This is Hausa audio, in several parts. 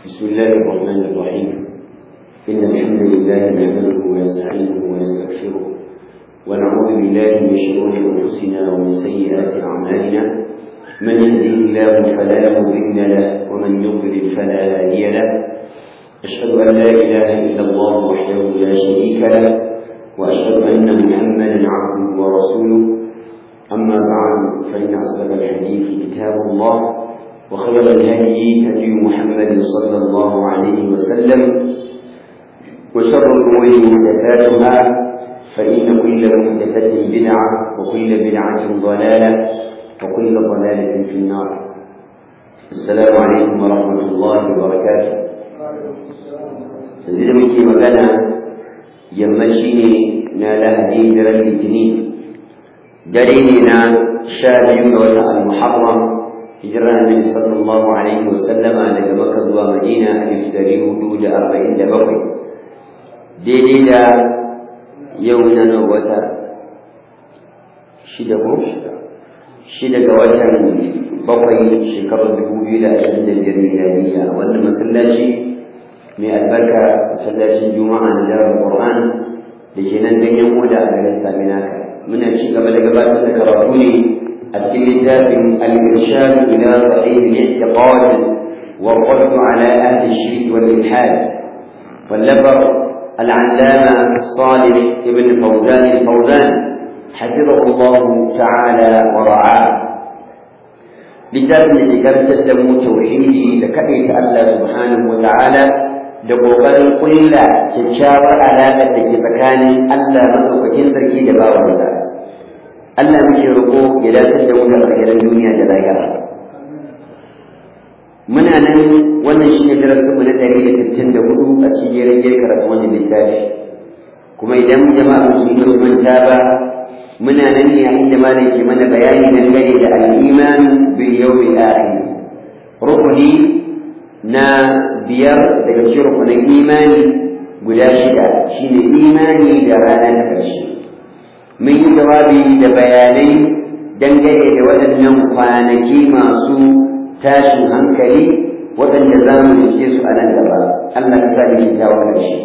بسم الله الرحمن الرحيم إن الحمد لله نحمده ونستعينه ونستغفره ونعوذ بالله من شرور أنفسنا ومن سيئات أعمالنا من يهده الله فلا مضل له ومن يضلل فلا هادي له أشهد أن لا إله إلا الله وحده لا شريك له وأشهد أن محمدا عبده ورسوله أما بعد فإن أصدق الحديث كتاب الله وخير الهدي هدي محمد صلى الله عليه وسلم وشر الأمور محدثاتها فإن كل محدثة بدعة وكل بدعة ضلالة وكل ضلالة في النار السلام عليكم ورحمة الله وبركاته زي muke magana yammaci ne na lahadi daren litinin dare ne na sha biyu ga watan al-muharram hijira annabi sallallahu alaihi wasallama daga makka zuwa madina alif dari hudu da arba'in da bakwai daidai da yau na nan wata shida ko shida ga watan bakwai shekarar dubu biyu da ashirin da biyar miladiya wannan masallaci mai albarka masallacin juma'a na jarar qur'an da ke nan ganyen koda a garin saminaka muna ci gaba da gabatar da karatu ne a cikin littafin al-irshad ila sahih al-i'tiqad wa radd ala ahli shirk wal ilhad wallafar al-allama salih ibn fawzan al-fawzan حفظه الله تعالى ورعاه littafin da ke karantar da mu tauhidi da kaɗai ta Allah subhanahu wa ta'ala da ƙoƙarin ƙulla kyakkyawar alaƙar da ke tsakanin Allah maɗaukakin sarki da bawansa. Allah muke roƙo ya dace da mu da alkhairan duniya da lahira. Muna nan wannan shi ne darasinmu na ɗari da sittin da hudu a cikin jerin jerin karatu wannan littafi. Kuma idan jama'a musulmi ba su manta ba muna nan ne a inda malam ke mana bayani dangane da al'iman bil yawmil akhir. Rukuni na biyar daga cikin rukunin imani guda shida shine imani da ranar ta ƙarshe mun yi jawabi da bayanai dangane da waɗannan kwanaki masu tashin hankali waɗanda za mu cike su a nan gaba Allah ka sa da kyakkyawar ƙarshe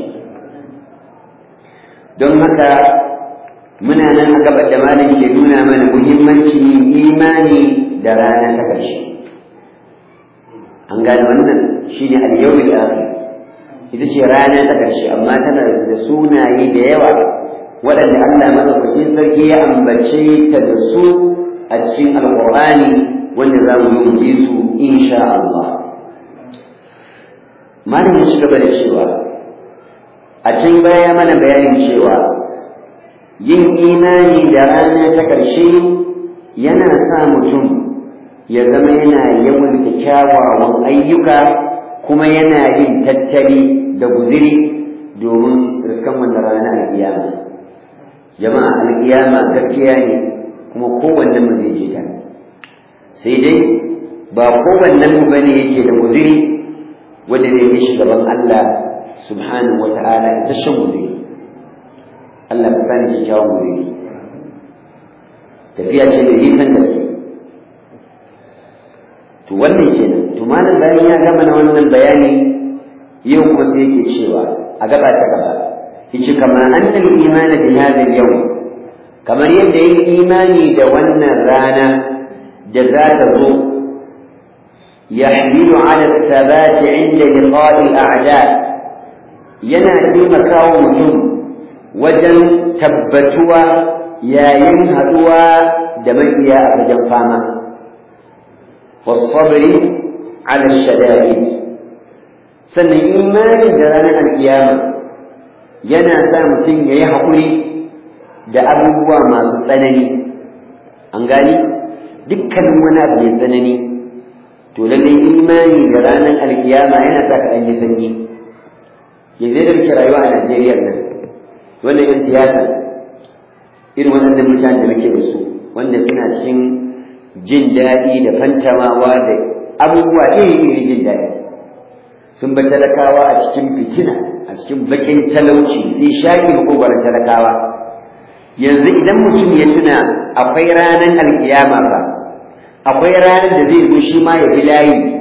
don haka muna nan a gabar da malam ke nuna mana muhimmancin imani da rana ta ƙarshe an gane wannan shine al-yawmul akhir ita ce rana ta ƙarshe amma tana da sunaye da yawa waɗanda Allah madaukakin sarki ya ambace ta da su a cikin alƙur'ani wanda za mu yi su insha Allah malam ya shiga da cewa a can baya mana bayanin cewa yin imani da rana ta ƙarshe yana sa mutum ya zama yana yawan kyawawan ayyuka kuma yana yin tattali da guziri domin riskan wannan rana alƙiyama jama'a alƙiyama gaskiya ne kuma kowannen mu zai je ta sai dai ba kowannen mu bane yake da guziri wanda zai yi shi gaban Allah subhanahu wa ta'ala ita shan guziri Allah ka sani kyakkyawan guziri tafiya ce da nisan gaske to wannan kenan to malam bayan ya gama na wannan bayani yau kuma sai yake cewa a gaba ta gaba yace kama annal imani bi hadha al kamar yadda yin imani da wannan rana da za ta zo yahmilu ala thabat inda liqa'i al-a'da yana taimakawa mutum wajen tabbatuwa yayin haduwa da makiya a fagen fama والصبر على الشدائد sannan imani da ranar alkiyama yana sa mutum ya yi haƙuri da abubuwa masu tsanani an gani dukkanin wani abu mai tsanani to lallai imani da ranar alkiyama yana sa ka ɗan ji sanyi yanzu da muke rayuwa a najeriya nan wannan yan siyasa irin waɗannan mutane da muke da su wanda suna cikin jin daɗi da fantamawa da abubuwa iri-iri jin daɗi sun ba talakawa a cikin fitina a cikin bakin talauci sai shaƙi makogoron talakawa yanzu idan mutum ya tuna akwai ranar alƙiyama ba akwai ranar da zai zo shi ma ya bi layi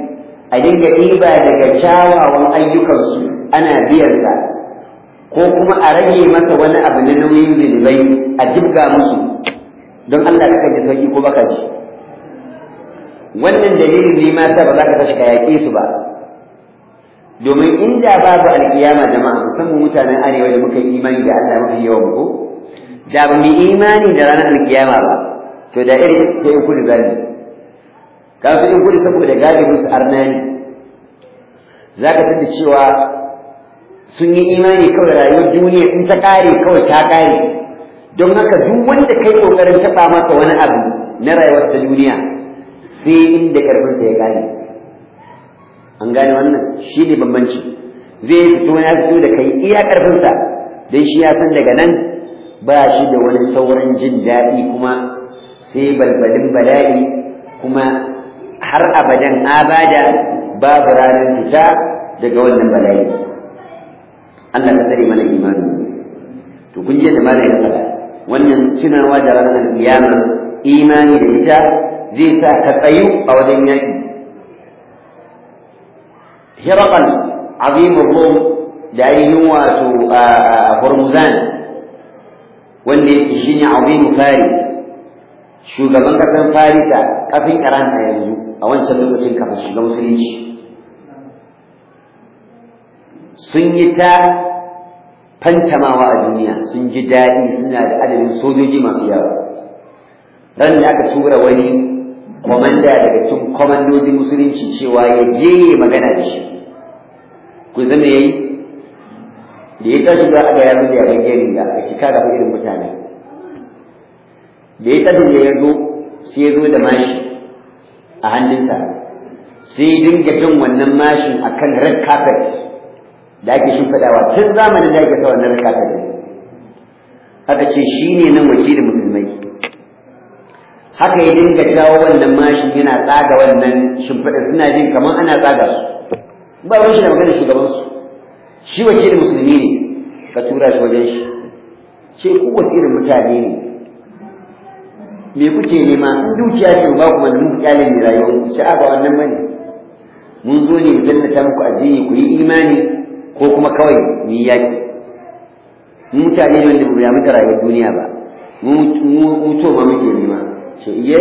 a dinga ɗiba daga kyawawan ayyukansu ana biyansa ko kuma a rage masa wani abu na nauyin zunubai a jibga musu don Allah ka ji sauki ko baka ji wannan dalilin ne ma ta ba za ka tashi ka yaƙe su ba domin inda babu alƙiyama jama'a musamman mutanen arewa da muka yi imani da Allah mafi yawan ko da ba mu imani da ranar alƙiyama ba to da irin da in kudu gani ka su in kudu saboda galibin su arnani za ka tada cewa sun yi imani kawai rayuwar duniya in ta ƙare kawai ta ƙare don haka duk wanda kai ƙoƙarin taɓa masa wani abu na rayuwar ta duniya sai inda ƙarfinsa ya ƙare an gane wannan shi ne bambanci zai fito ya fito da kai iya ƙarfinsa don shi ya san daga nan ba shi da wani sauran jin daɗi kuma sai balbalin bala'i kuma har abadan abada babu ranar fita daga wannan bala'i Allah ka tsare mana imani to kun ji da malai ya faɗa wannan tunawa da ranar kiyama imani da ita zai sa ka tsayu a wajen yaƙi hiraqal azimur rum da ainihin wato hormuzan wanda yake shine azimu faris shugaban ƙasar farisa ƙasar iran a yanzu a wancan lokacin kafin shiga musulunci sun yi ta fantamawa a duniya sun ji daɗi suna da adadin sojoji masu yawa ran da aka tura wani kwamanda daga cikin kwamandojin musulunci cewa ya je ya magana da shi ku zama ya yi da ya tashi za a ga ya zuwa yaban gani da a shi kaga irin mutane da ya tashi da ya zo sai ya zo da mashi a hannunsa sai dinga bin wannan mashin akan red carpet da ake shimfiɗawa tun zamanin da ake sa wannan red carpet aka ce shi ne nan wakilin musulmai haka ya dinga jawo wannan mashin yana tsaga wannan shimfiɗa suna jin kamar ana tsaga su ba wani shi da maganar shugabansu shi wakilin musulmi ne ka tura shi wajen shi ce ku wasu irin mutane ne me kuke nema in dukiya ce ba kuma mun kyale ne rayuwar ku ci ba wannan bane mun zo ne mu tallata muku addini ku yi imani ko kuma kawai mu yi yaki mu mutane ne wanda mu ya muka rayuwar duniya ba mu mu to ma muke nema ce iye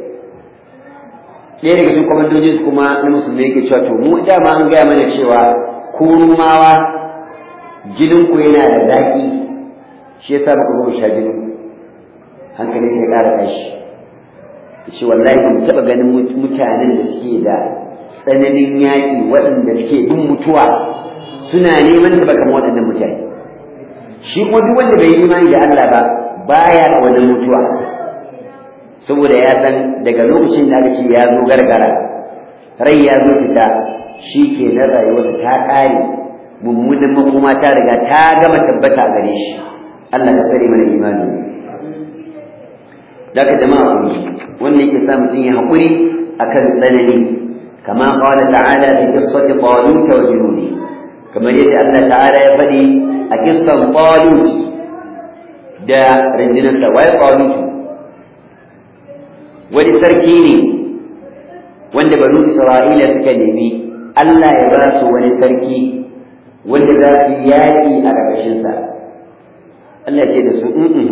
ɗaya daga cikin kwamandojin kuma na musulmi yake cewa to mu dama an gaya mana cewa ku rumawa jinin ku yana da zaƙi shi yasa muka zo mu sha jinin hankali sai ƙara tashi ce wallahi ban taɓa ganin mutanen da suke da tsananin yaƙi waɗanda suke bin mutuwa suna neman ta kamar waɗannan mutane shi kuma duk wanda bai yi imani da Allah ba baya wannan mutuwa saboda ya san daga lokacin da aka ce ya zo gargara rai ya zo fita shi ke na rayuwarsa ta ƙare mummunan makoma ta riga ta gama tabbata a gare shi Allah ka tsare mana imani daga jama'a ku wanda yake sa mutum ya haƙuri akan tsanani kama qala ta'ala fi qissati talut wa junudi kamar yadda Allah ta'ala ya faɗi a kissan talut da rindinarsa wai talut wani sarki ne wanda banu Isra'ila suka nemi Allah ya ba su wani sarki wanda za su yaƙi a ƙarƙashinsa Allah ce da su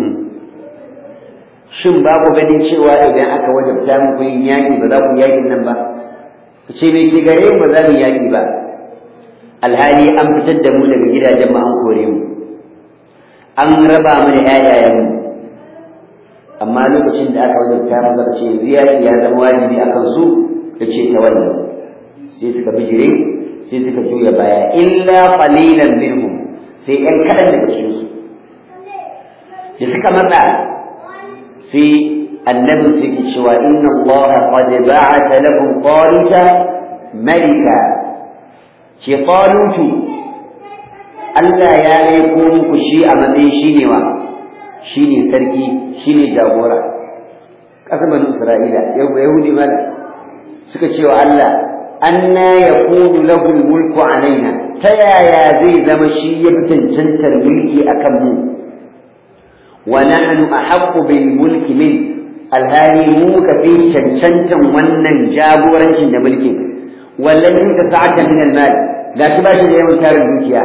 shin ba ku ganin cewa idan aka wajabta muku yin yaƙi ba za ku yaƙin nan ba ku ce me ke gare mu ba za mu yaƙi ba alhali an fitar da mu daga gidajen mu an kore mu an raba mu da ƴaƴayenmu amma lokacin da aka wajabta mu zaka ce yaƙi ya zama wajibi akan su da ce ta wannan sai suka bijire sai suka juya baya illa qalilan minhum sai ƴan kaɗan daga cikin su da suka matsa sai annabi su yake cewa inna allaha qad ba'atha lakum taluta malika ce talutu Allah ya aiko muku shi a matsayin shi ne wa shi ne sarki shi ne jagora ƙasar banu isra'ila yahudi mala suka ce wa Allah anna yakunu lahu mulku alaina ta yaya zai zama shi ya fi cancantar mulki akan mu ونحن أحق بالملك منه alhali mu ka fi cancantan wannan jagorancin da mulkin wallan yuta sa'atan min al-mal gashi ba shi da yawan tarin dukiya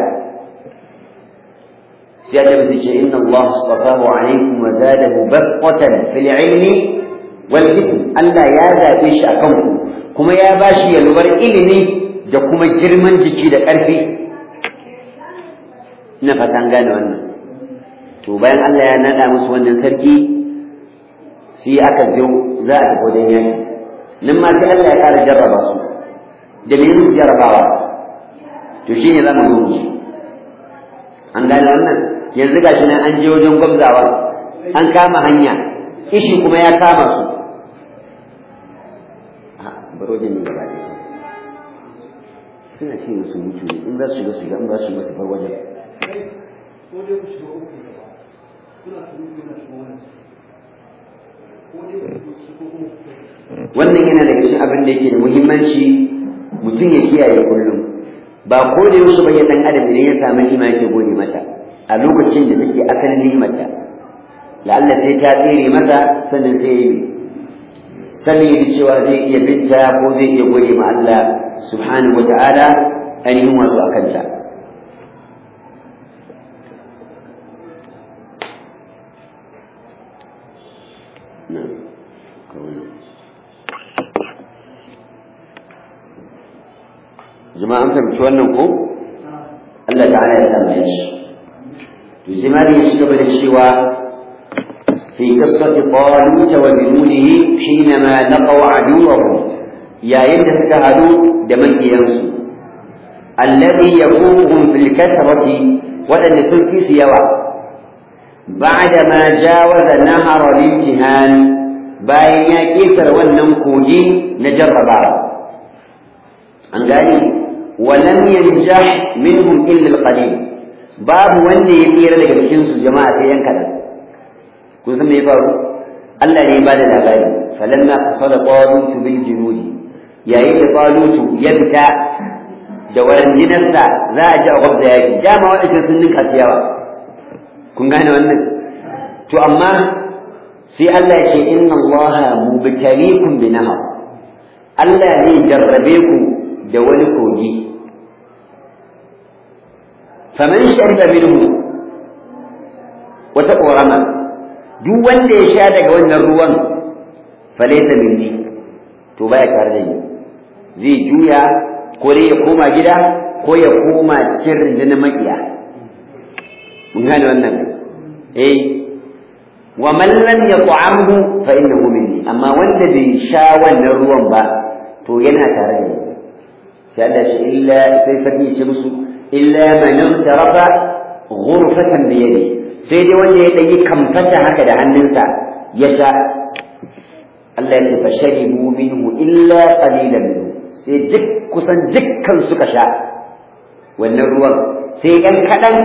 sai ya tabbata ce inna Allah astafahu alaikum wa zadahu basqatan fil ilmi wal jism Allah ya zabe shi akan ku kuma ya bashi yalwar ilimi da kuma girman jiki da ƙarfi ina fatan gane wannan to bayan Allah ya nada musu wannan sarki sai aka zo za a tafi wajen yaki nan ma sai Allah ya ƙara jarraba su da me musu jarrabawa to shine za mu zo mu an gane wannan yanzu ga shi nan an je wajen gwamzawa an kama hanya ishi kuma ya kama su a su bar wajen ne gaba ɗaya suna ce musu mutu ne in za su shiga su shiga in za su shiga su bar wajen wannan yana daga cikin abin da yake da muhimmanci mutum ya kiyaye kullum ba ko da yaushe ba ya dan adam idan ya samu nima yake gode mata a lokacin da take asalin nimarta la'alla sai ta tsere mata sannan sai yi sannan yi cewa zai iya binta ko zai iya gode ma Allah subhanahu wa ta'ala ainihin wato a kanta jama'a an fahimci wannan ko Allah ta'ala ya tambaye shi لزمان يشتغل الشواء في قصة طالوت وجنوده حينما لقوا عدوهم يا يد تهدوا دمن ينسو الذي يفوقهم في الكثرة ولن سلك سيوا بعدما جاوز نهر الامتهان bayan ya ƙetare wannan kogi na jarrabawa an gani walam yanjah minhum illa alqalil babu wanda ya tsira daga cikin su jama'a sai yan kadan kun san me ya faru Allah ne ya bada labari falamma qasada talut bil junudi yayin da talut ya fita da warandinarsa za a ji a gwabda yaki dama waɗanda sun ninka su yawa kun gane wannan to amma sai Allah ya ce inna Allah mubtaliikum bi nahar Allah ne jarrabe ku da wani kogi faman shariba minhu wata ƙorama duk wanda ya sha daga wannan ruwan falaita minni to baya tare da ni zai juya ko dai ya koma gida ko ya koma cikin rundunar maƙiya mun gane wannan eh wa man lam yat'amhu fa innahu minni amma wanda bai sha wannan ruwan ba to yana tare da ni sai Allah shi illa sai fadi shi musu illa man tarafa ghurfatan bi yadi sai dai wanda ya dai kamfata haka da hannunsa ya sha Allah ya fa sharibu minhu illa qalilan minhu sai duk kusan dukkan suka sha wannan ruwan sai ɗan kaɗan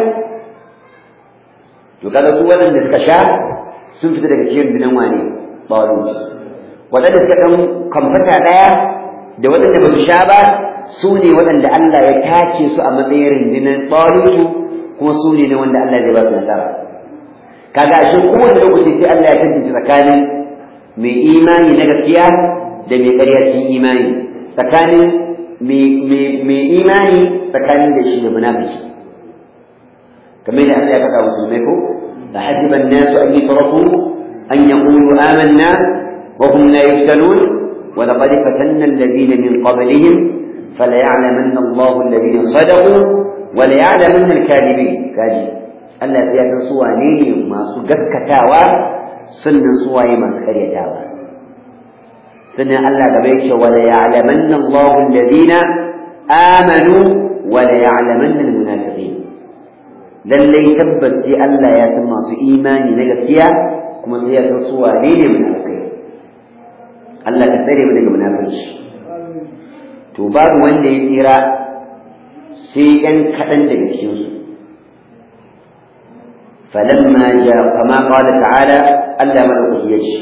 to kaga su waɗanda suka sha sun fita daga cikin binan wane ɓawarus waɗanda suka ɗan kamfata ɗaya da waɗanda ba su sha ba su ne waɗanda Allah ya tace su a matsayin rundunar ɓawarusu kuma su ne wanda Allah zai ba su nasara kaga a cikin kowane lokaci sai Allah ya tantance tsakanin mai imani na gaskiya da mai ƙarya cikin imani tsakanin mai imani tsakanin da shi da munafiki kamar da Allah ya faɗa musulmai ko da hasiban nasu an yi taraku an yaqulu amanna wa hum la yuftanun wa laqad fatanna alladhina min qablihim فليعلمن الله الذين صدقوا وليعلمن الكاذبين كاجي Allah ya san su wane ne masu gaskatawa sannan su waye masu karyatawa sannan Allah gaba yake wa la ya'lamanna Allahu alladhina amanu wa la ya'lamanna almunafiqin lallai tabbas sai Allah ya san masu imani na gaskiya kuma sai ya san su wane ne munafikai Allah ka tsare mu daga munafiki to babu wanda ya tsira sai ɗan kaɗan daga cikinsu فلما جاء كما قال تعالى ألا ملك يجي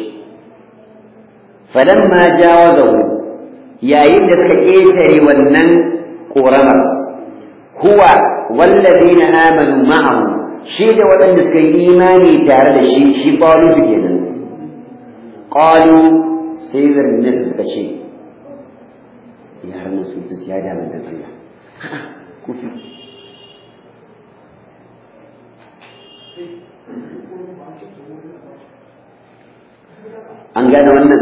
فلما جاوزه يا يدك إيتري ونن قرما هو والذين آمنوا معه شيء ولن نسكي إيماني تارد الشيء شيء قالوا بجنا قالوا سيد الناس كشيء ya har su su ya da manzon Allah kufi an gane wannan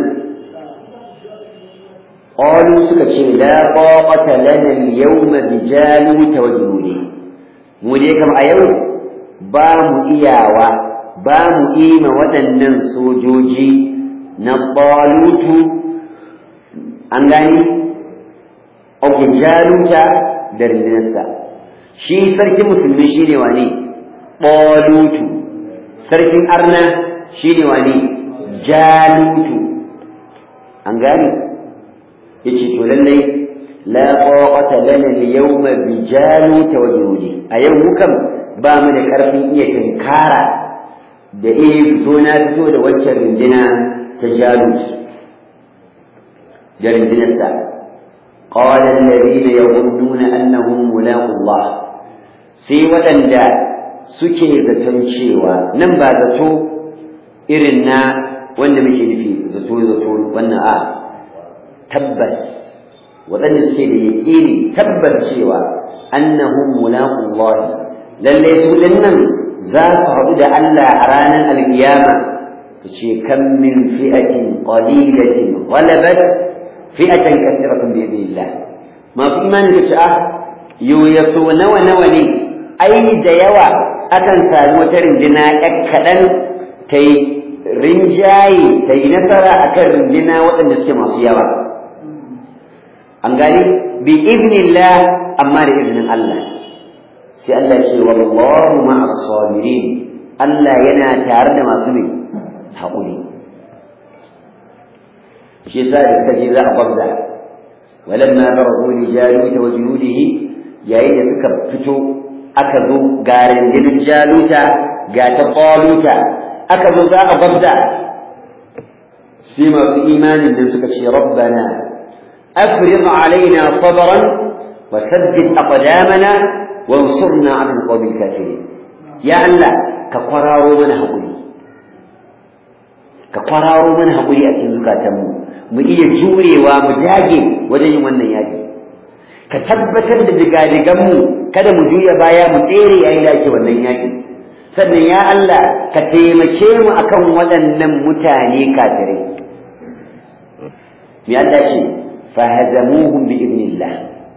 qalu suka ce la taqata lana al-yawma bi jalut wa junudi mu dai kam a yau ba mu iyawa ba mu ima waɗannan sojoji na balutu an gani ok jaluta da rindinarsa shi sarkin musulmi shi ne wane balutu sarkin arna shi ne wane jalutu an gani ya ce to lallai la taqata lana al-yawma bi jaluta wa junudi a yau mukan ba mu da karfin iya tinkara da iya fito na fito da waccan rindina ta jalut da rindinarsa قال الذين يظنون أنهم ملاقوا الله sai waɗanda suke zaton cewa nan ba zato irin na wanda muke nufi zato zato wannan a tabbas waɗanda suke da yaƙini tabbas cewa annahum mulaqullah lalle su dinnan za su haɗu da Allah a ranar alkiyama ta ce kan min fi'atin qalilatin ghalabat fi'atan kathiratan bi idnillah masu imani da sha'a yo yaso nawa nawa ne ai da yawa akan sami wata rindina ƴar kaɗan ta yi rinjaye ta yi nasara akan rindina waɗanda suke masu yawa an gani bi idnillah amma da izinin Allah sai Allah ce wallahu ma'as sabirin Allah yana tare da masu ne haƙuri shi yasa da kaje za a kwabza walamma barazu li jaluta wa junudihi yayin da suka fito aka zo ga rundunar jaluta ga ta qaluta aka zo za a kwabza sai masu imanin nan suka ce rabbana afrigh alaina sabran wa thabbit aqdamana wansurna 'ala alqawmi alkafirin ya Allah ka kwararo mana haƙuri ka kwararo mana haƙuri a cikin zukatanmu mu iya jurewa mu dage wajen yin wannan yaƙi ka tabbatar da digadiganmu kada mu juya baya mu tsere yayin da ake wannan yaƙi sannan ya Allah ka taimake mu akan waɗannan mutane kafirai me Allah ce fahazamuhum bi idnillah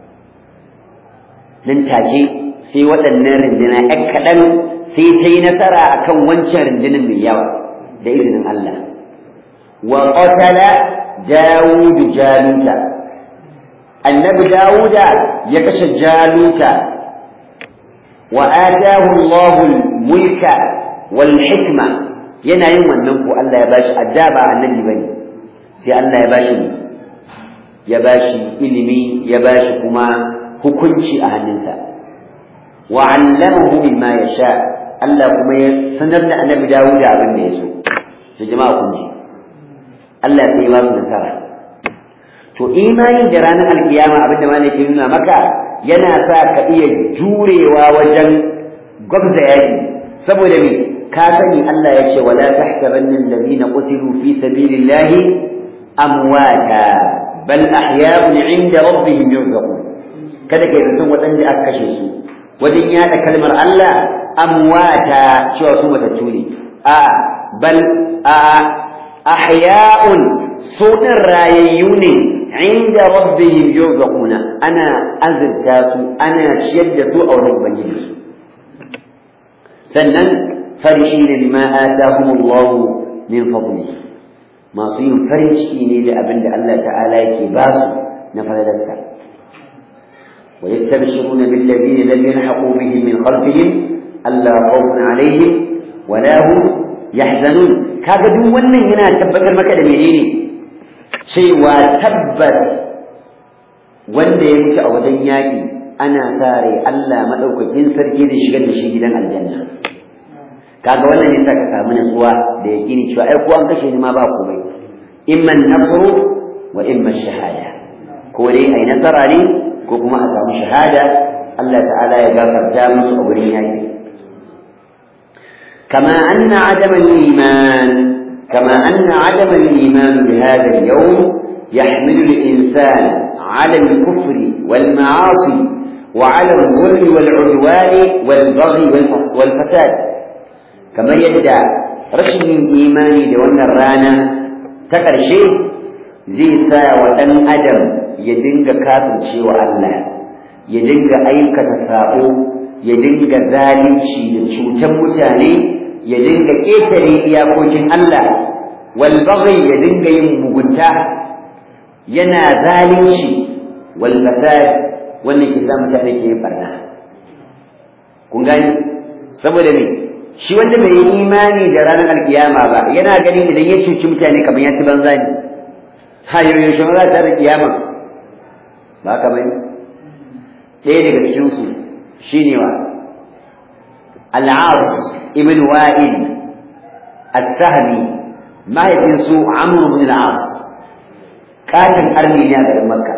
nan take sai waɗannan rindina ɗan kaɗan sai ta yi nasara akan wancan rindinin mai yawa da izinin Allah wa qatala Dawudu Jaluta annabi Dawuda ya kashe Jaluta wa atahu Allahu mulka wal hikma yana yin wannan ko Allah ya bashi addaba annabi bane sai Allah ya bashi ya bashi ilimi ya bashi kuma hukunci a hannunsa wa 'allamahu mimma yasha Allah kuma ya sanar da annabi Dawuda abin da ya so to jama'a kun ji Allah sai ya ba su nasara to imani da ranar alkiyama abinda ma ne ke nuna maka yana sa ka iya jurewa wajen gwabza yaki saboda me ka sani Allah ya ce wala tahsabanna alladhina qutilu fi sabilillahi amwata bal ahya'un 'inda rabbihim yurzaqun kada kai zaton waɗanda aka kashe su wajen yada kalmar Allah amwata cewa su matattu ne a bal a ahya'un sunan rayayyu ne inda rabbihim yurzaquna ana azurta su ana ciyar da su a wurin ubangiji sannan farihina bima atahum Allah min fadlihi masu yin farin ciki ne da abin da Allah ta'ala yake ba su na falalarsa wa yastabshiruna bil ladina lam yalhaqu bihim min khalfihim alla khawfun alaihim wa la hum yahzanun kaga duk wannan yana tabbatar maka da menene cewa tabbas wanda ya mutu a wajen yaƙi ana tare Allah madaukakin sarki da shigar da shi gidan aljanna kaga wannan yasa ka samu natsuwa da yakini cewa ai ko an kashe ni ma ba komai imma nasru wa imma shahada ko dai ai nasara ne ko kuma a samu shahada Allah ta'ala ya gafarta musu a wurin yaki كما أن عدم الإيمان كما أن عدم الإيمان بهذا اليوم يحمل الإنسان على الكفر والمعاصي وعلى الظلم والعدوان والبغي والفساد كما يدعى رشد إيماني لون الرانا تقرشي زي سا وأن أدم يدنك كافر شيء الله يدنك أيك تساؤو يدنك ذلك شيء شوتم متاني يدنك كيتري إياكوكين الله والبغي يدنك يمبغنتا ينا ذلك شيء والفساد wannan ke sa mutane ke yin barna kun gani saboda me shi wanda bai yi imani da ranar alkiyama ba yana ganin idan ya cuci mutane kamar ya ci banza ne ha yau yaushe ma za ta da kiyama ba ka bane ɗaya daga cikin su shine wa al-As ibn Wa'il as-Sahmi mahaifin su Amr ibn al-As katin arni ne a garin Makka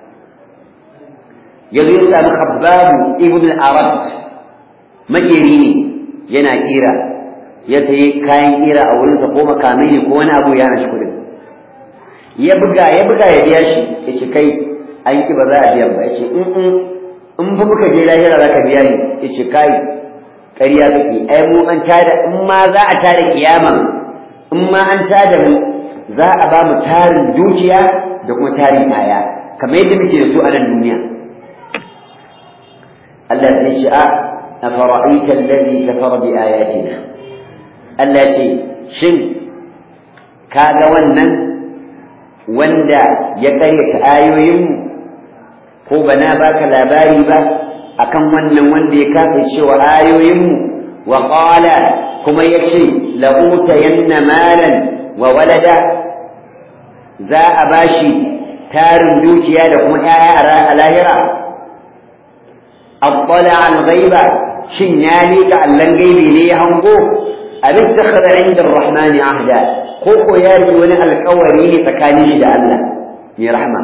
yanzu ya sami khabbabu ibn al-arab makeri ne yana kira ya sayi kayan kira a wurinsa ko makamai ne ko wani abu ya hana shi kudin ya buga ya buga ya biya shi ya ce kai an ki ba za a biya ba ya ce in in fa muka je lahira za ka biya ni ya ce kai ƙarya kake ai mu an tada in ma za a tada kiyama in ma an tada mu za a ba mu tarin dukiya da kuma tarin kaya kamar yadda muke da su a nan duniya Allah zai ce a afara'aita allazi kafara bi ayatina Allah ce shin kaga wannan wanda ya karyata ayoyinmu ko bana baka labari ba akan wannan wanda ya kafa cewa ayoyinmu wa qala kuma yace la utayanna malan wa walada za a bashi tarin dukiya da kuma 'ya'ya a lahira اطلع الغيب شن يالي كألن غيبي لي هنقو أم اتخذ عند الرحمن عهدا خوكو ياري وني القوري تكاني دا الله يا رحمة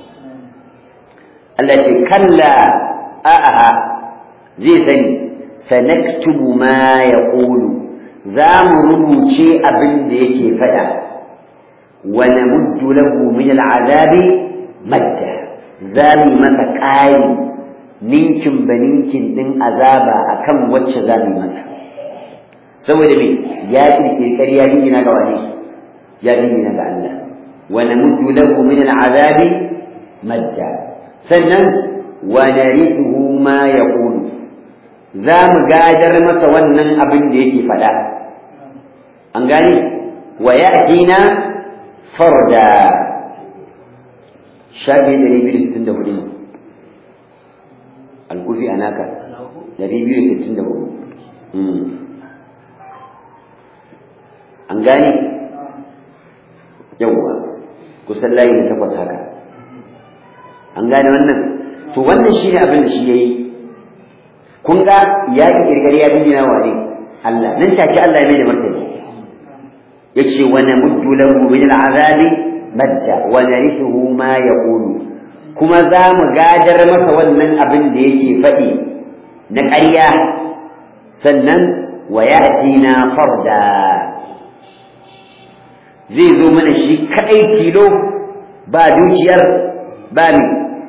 التي كلا أأها زي ثاني سنكتب ما يقول زام رموشي أبن ديكي فدا ونمد له من العذاب مدا زامي مسكاي ninkin ba ninkin din azaba akan wacce za mu masa saboda me ya kirkiri ƙarya dingina ga wani ya dingina ga Allah wa namuddu lahu min al'azabi madda sannan wa narithuhu ma yaqulu za mu gadar masa wannan abin da yake faɗa an gane wa ya'tina farda shafi 264 alkufi a naka dari biyu sittin da hudu an gane yawwa kusan layi da takwas haka an gane wannan to wannan shi ne abin da shi ya yi kun ga ya ki kirkari ya dingina wa ne Allah nan take Allah ya mai da martani ya ce wa namuddu lahu min al'azabi madda wa narithuhu ma yaqulu kuma za mu gadar masa wannan abin da yake faɗi na ƙarya sannan wa na farda zai zo mana shi kaɗai tilo ba dukiyar ba mi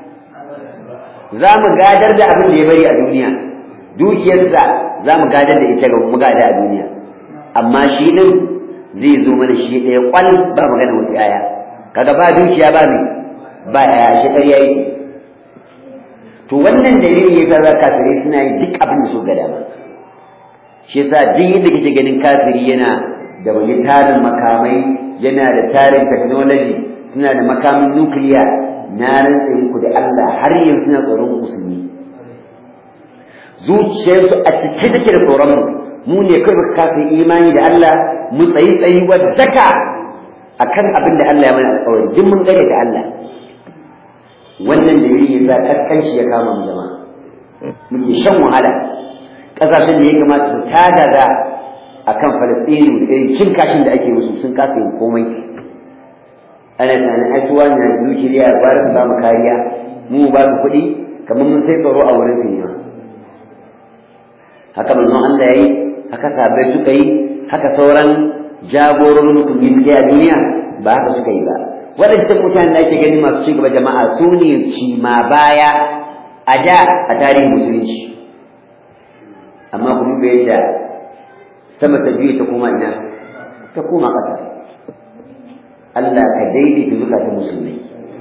za mu gadar da abin da ya bari a duniya dukiyarsa za mu gadar da ita ga mu gada a duniya amma shi ɗin zai zo mana shi ɗaya ƙwal ba magana wasu yaya kaga ba dukiya ba mi ba ya shi ƙarya yake to wannan dalili yasa za kafirai suna yi duk abin da su ga dama shi yasa duk yadda kake ganin kafiri yana da wani tarin makamai yana da tarin technology suna da makamin nukiliya na rantsa muku da Allah har yanzu suna tsoron musulmi zuciyarsu a cike take da tsoron mu mu ne kai muka kafin imani da Allah mu tsayi tsayi wadaka akan abin da Allah ya mana alƙawari duk mun gare da Allah wannan da ya sa kaskanci ya kama mu jama'a muke shan wahala ƙasashen da ya kamata su tada da akan falastinu da irin cin kashin da ake musu sun kasa yin komai ana tunanin ai su wani na nukiliya ba su ba mu kariya mu ba su kuɗi kamar mun sai tsaro a wurin su haka manzon Allah ya yi haka sahabbai suka yi haka sauran jagororin musulmi suke a duniya ba haka suka yi ba waɗancan mutanen da ake gani masu ci gaba jama'a su ne ci ma baya a da a tarihin musulunci amma ku duba yadda sama ta biyu ta koma ina ta koma ƙasa Allah ka daidaita zukatan musulmai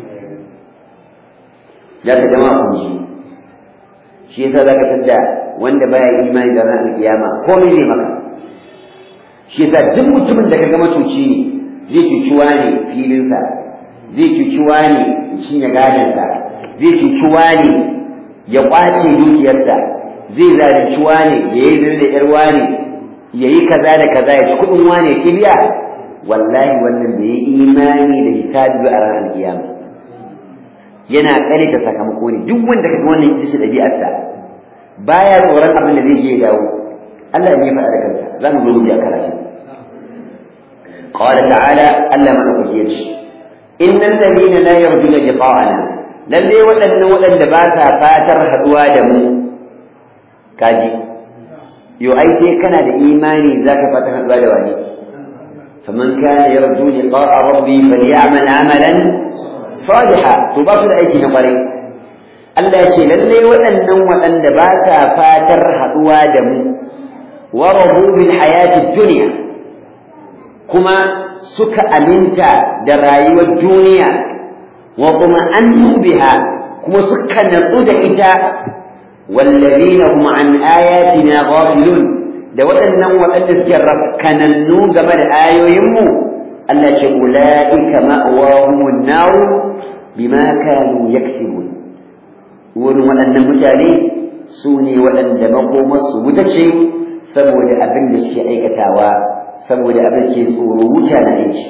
za ka jama'a kun ji shi yasa za ka tadda wanda baya imani da ranar alkiyama komai zai maka shi yasa duk mutumin da ka ga matuci ne zai cuci wane filinsa zai cuci wane cinye gadonsa zai cuci wane ya kwace dukiyarsa zai zalunci wane ya yi zirda yar wane ya yi kaza da kaza ya ci kuɗin wane kibiya wallahi wannan bai yi imani da hisabi a ranar kiyama yana kare ta sakamako ne duk wanda kaga wannan ita ce ɗabi'arsa baya tsoron abin da zai je ya dawo Allah ne ya faɗa da kansa za mu zo mu ji a karatu قال تعالى ألا من أخيش إن الذين لا يرجون لقاءنا lalle waɗannan waɗanda ba sa fatar haɗuwa da mu kaji yo ai sai kana da imani zaka fatar haɗuwa da wani faman kana yarju liqa'a rabbi falyamal amalan salihan to ba su da aiki na kwarai Allah ya ce lalle waɗannan waɗanda ba sa fatar haɗuwa da mu wa rabu bil hayati dunya kuma suka aminta da rayuwar duniya wa kuma an biha kuma suka natsu da ita wallazina hum an ayatina ghafilun da waɗannan waɗanda suke rafkanannu game da ayoyinmu Allah ce ula'ika ma'awahumun nar bima kanu yaksibun wurin waɗannan mutane su ne waɗanda makomarsu wuta ce saboda abin da suke aikatawa saboda abin ke tsoro wuta na aiki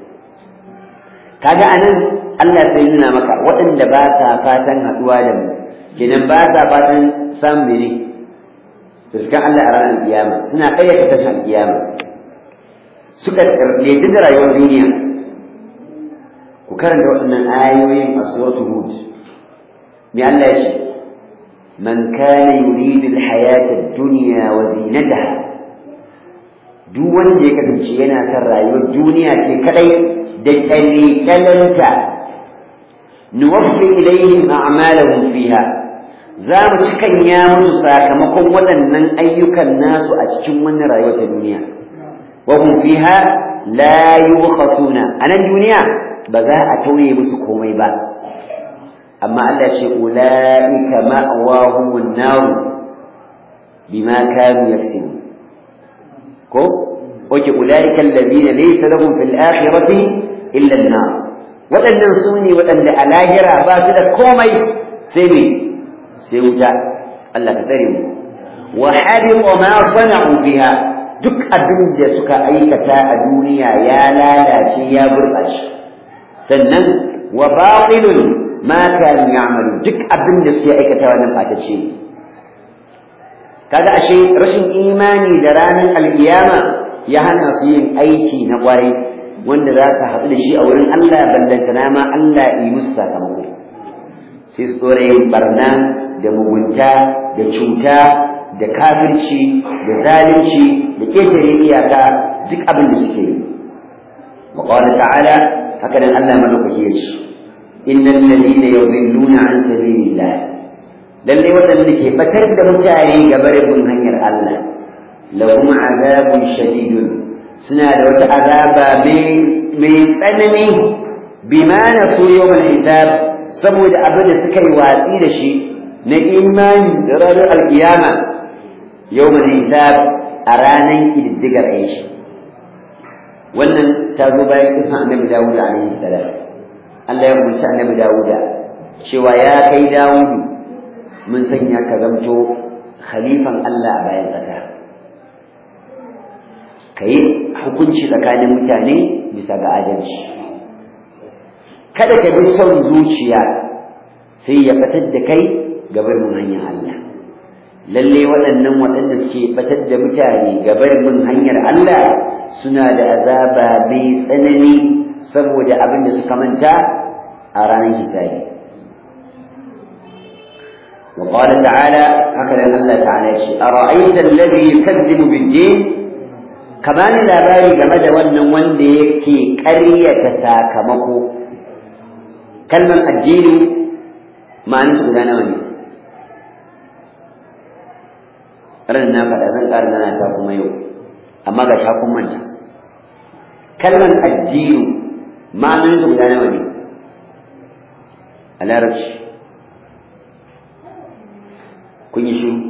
kaga anan Allah sai nuna maka waɗanda ba sa fatan haɗuwa da mu kenan ba sa fatan samun mene fuskan Allah a ranar kiyama suna ƙayyata tashin kiyama suka laifi da rayuwar duniya ku karanta waɗannan ayoyin a suratul hud me Allah ya ce man kana yuridu al-hayata ad-dunya wa zinataha duk wanda ya kasance yana son rayuwar duniya ce kadai da kyalkyalanta nuwaffi ilaihim a'malahum fiha za mu cikanya musu sakamakon waɗannan ayyukan nasu a cikin wannan rayuwar ta duniya wa hum fiha la yubkhasuna anan duniya ba za a tauye musu komai ba amma Allah ce ulaika ma'awahumun nar bima kanu yaksibun ko oke ulaika alladhina laysa lahum fil akhirati illa an-nar wadannan sune wadanda a lahira ba su da komai sai me sai wuta Allah ka tsare mu wa habita ma sana'u fiha duk abin da suka aikata a duniya ya lalace ya gurbace sannan wa batilun ma kanu ya'malu duk abin da suke aikata wannan fatacce kaga ashe rashin imani da ranar alkiyama ya hana su yin aiki na kwarai wanda za ka haɗu da shi a wurin Allah ballantana ma Allah yi musu sakamako sai su tsore yin barna da mugunta da cuta da kafirci da zalunci da ƙetare iyaka duk abin da suke yi wa qala ta'ala haka nan Allah madaukaki ya ce innal ladina yudilluna an sabilillah lalle waɗanda ke fatar da mutane ga barin hanyar Allah lahum azabun shadidun suna da wata azaba mai tsanani bima na so yawmal hisab saboda abin da suka yi watsi da shi na imani da ranar alkiyama yawmal hisab a ranar ƙididdigar aiki wannan ta zo bayan kisan annabi dawud alaihi salam Allah ya umarci annabi dawuda cewa ya kai dawudu mun sanya ka zamto khalifan Allah a bayan ƙasa ka yi hukunci tsakanin mutane bisa ga adalci kada ka bi son zuciya sai ya fatar da kai ga barin hanyar Allah lalle waɗannan waɗanda suke fatar da mutane ga barin hanyar Allah suna da azaba mai tsanani saboda abin da suka manta a ranar hisabi وقال تعالى هكذا الله تعالى أرأيت الذي يكذب بالدين كمان لا باري game da wannan wanda yake ƙaryata sakamako kalmar addini ma'anin su guda nawa ne ran na faɗa zan ƙara nana ta kuma yau amma ga ta kun manta kalmar addini ma'anin su guda nawa ne a larabci kun yi shiru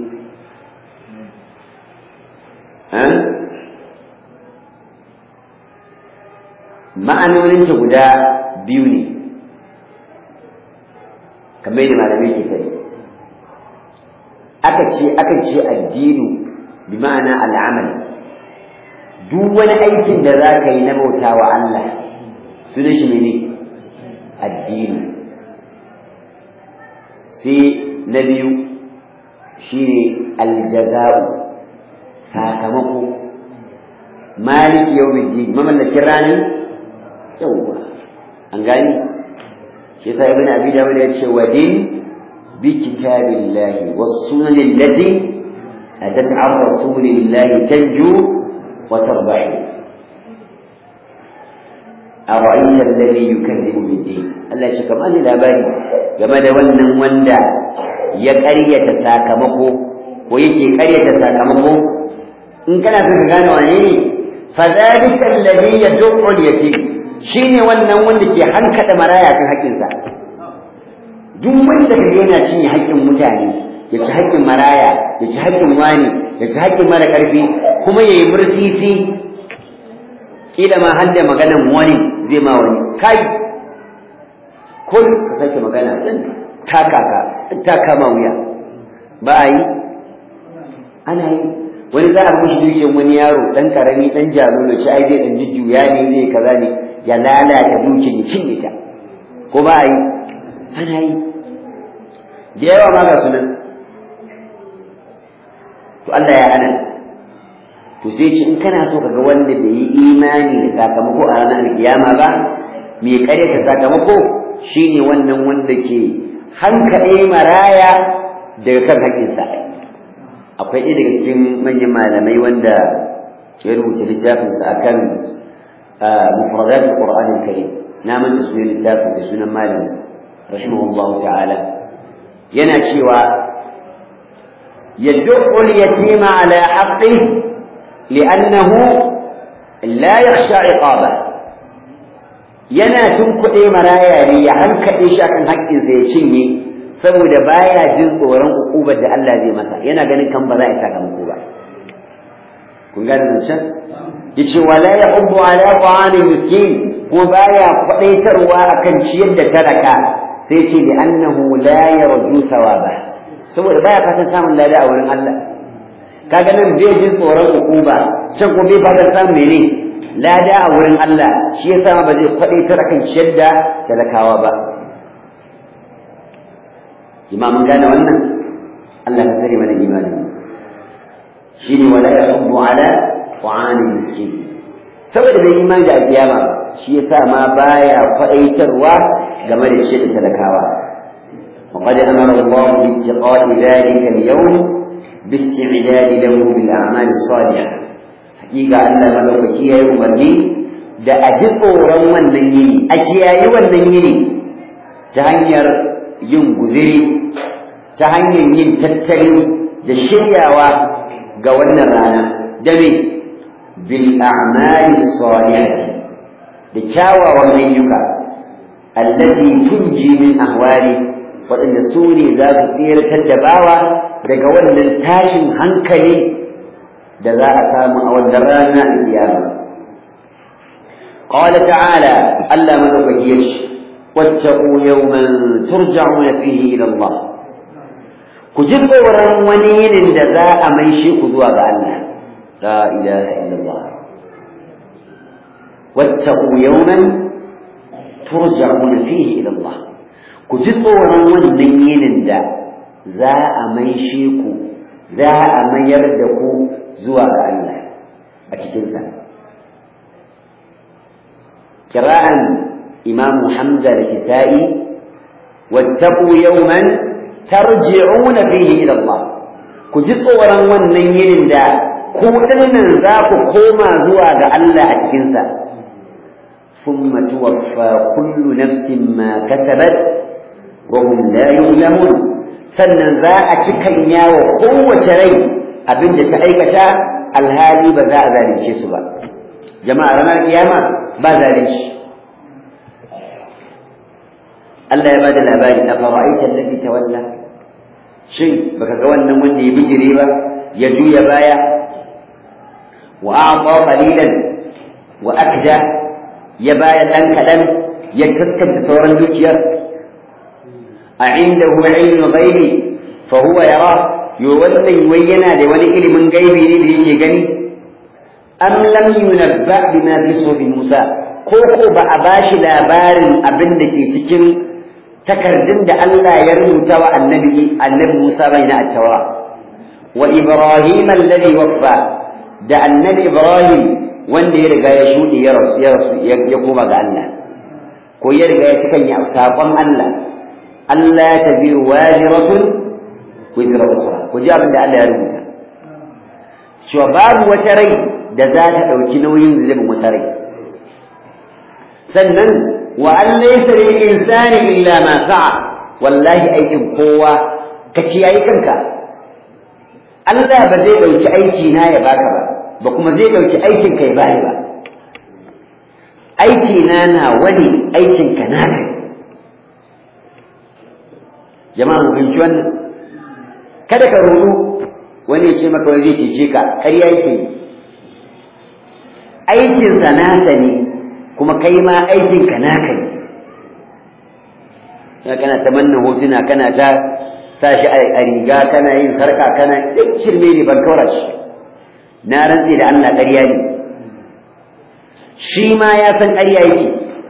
ma'anoninta guda biyu ne kamar yadda malamai ke fari aka ce aka ce addinu bi ma'ana al'amal duk wani aikin da za ka yi na bauta wa Allah suna shi ne addini sai na biyu shine aljaza'u sakamako maliki yawmiddin mamallakin ranar yawwa an gani shi yasa ibn abi dawud ya ce wa din bi kitabillahi was sunan allati atat an rasulillahi tanju wa tarbahu أرأيت الذي يكذب بالدين الله shi kamar da labari game da wannan wanda ya ƙaryata sakamako ko yake ƙaryata sakamako in kana son ka gane wane ne fa zalika alladhi yad'u al-yatim shine wannan wanda ke hankada maraya kan haƙƙinsa duk wanda kaga yana cinye haƙƙin mutane ya ci haƙƙin maraya ya ci haƙƙin wani ya ci haƙƙin mara ƙarfi kuma yayi mursisi kila ma har da maganan wani zai ma wani kai kun ka sake magana taka ka taka ma wuya ba a yi ana yi wani za a mushi dukiyar wani yaro dan karami dan jarumi shi ai zai dan jujjuya ne zai kaza ne ya lalata dukiyar ya cinye ta ko ba a yi ana yi da yawa ma ga sunan to Allah ya hana to sai ce in kana so kaga wanda bai yi imani da sakamako a ranar alkiyama ba mai karyata sakamako shine wannan wanda ke hankaɗe maraya daga kan haƙƙinsa akwai ɗaya daga cikin manyan malamai wanda ya rubuta littafinsa akan mufradat al-Qur'an al-Karim na manta sunan littafin da sunan malam rahimahullahu ta'ala yana cewa yad'u al-yatima ala haqqihi li'annahu la yakhsha 'iqaba yana tunkuɗe maraya ne ya hankaɗe shi akan haƙƙinsa ya cinye saboda baya jin tsoron ukubar da Allah zai masa yana ganin kan ba za a sakamako ba kun gane nan can yace wala yahubbu ala ta'amil miskin kuma baya kwadaitarwa akan ciyar da talaka sai ce li annahu la yarju thawaba saboda baya fatan samun lada a wurin Allah kaga nan bai jin tsoron ukuba can kuma bai fatan samun mene lada a wurin Allah shi yasa ba zai kwadaitar akan ciyar da talakawa ba imamun gane wannan Allah ka tsare mana imani shine wala yahubbu ala ta'amil miskin saboda bai imani da alkiyama shi yasa ma baya faɗaitarwa game da shi da talakawa وقد أمر الله باتقاء ذلك اليوم باستعداد له بالأعمال الصالحة حقيقة أن ملوكي يا أمرني da a ji tsoron wannan yini a kiyayi wannan yini ta hanyar yin guziri ta hanyar yin tattali da shiryawa ga wannan rana da me bil a'mali salihati da kyawawan ayyuka allati tunji min ahwali waɗanda su ne za su tsiratar da bawa daga wannan tashin hankali da za a samu a wannan rana a kiyama قال تعالى ألا من أبيش واتقوا يوما ترجعون فيه إلى الله كجب ورن ونين جزاء من شيء خذوا الله لا إله إلا الله واتقوا يوما ترجعون فيه إلى الله كجب ورن ونين جزاء من شيء za a mayar da ku zuwa ga Allah a cikin sa kira'an imam Hamza da Kisa'i wattaqu yawman tarji'una fihi ila Allah ku ji tsoron wannan yinin da ku dinnan za ku koma zuwa ga Allah a cikin sa thumma tuwaffa kullu nafsin ma kasabat wa hum la yuzlamun sannan za a cikan yawo kowace rai abinda ta aikata alhali ba za a zalunce su ba jama'a ranar kiyama ba zalunci Allah ya bada labari a fara'aita allazi tawalla shin baka ga wannan wanda ya bijire ba ya juya baya wa a'ta qalilan wa akda ya baya dan kadan ya kaskanta sauran dukiyar a indahu ilmu ghaibi fa huwa yara yo wannan wai yana da wani ilimin gaibi ne da yake gani am lam yunabba bima fi sufi musa ko ko ba a bashi labarin abin da ke cikin takardun da Allah ya rubuta wa annabi annabi Musa bai na at-taura wa Ibrahim alladhi waffa da annabi Ibrahim wanda ya riga ya shuɗe ya rasu ya rasu ya koma ga Allah ko ya riga ya cikan ya sakon Allah Allah taziru waziratun wizra ukhra ku ji abin da Allah ya rubuta cewa babu wata rai da za ta ɗauki nauyin zunubin wata rai sannan wa an laysa lil insani illa ma sa'a wallahi aikin kowa ka ci yayi kanka Allah ba zai dauki aiki na ya baka ba ba kuma zai dauki aikin ka ya bani ba aiki na na wani aikin ka na kai jama'a mu fahimci wannan kada ka rudu wani ya ce maka wani zai cece ka ƙarya yake yi aikin sa nasa ne kuma kai ma aikinka naka ne ya kana ta manna hotuna kana ta sa shi a riga kana yin sarka kana duk shirme ne ban kaura shi na rantse da Allah ƙarya ne shi ma ya san ƙarya yake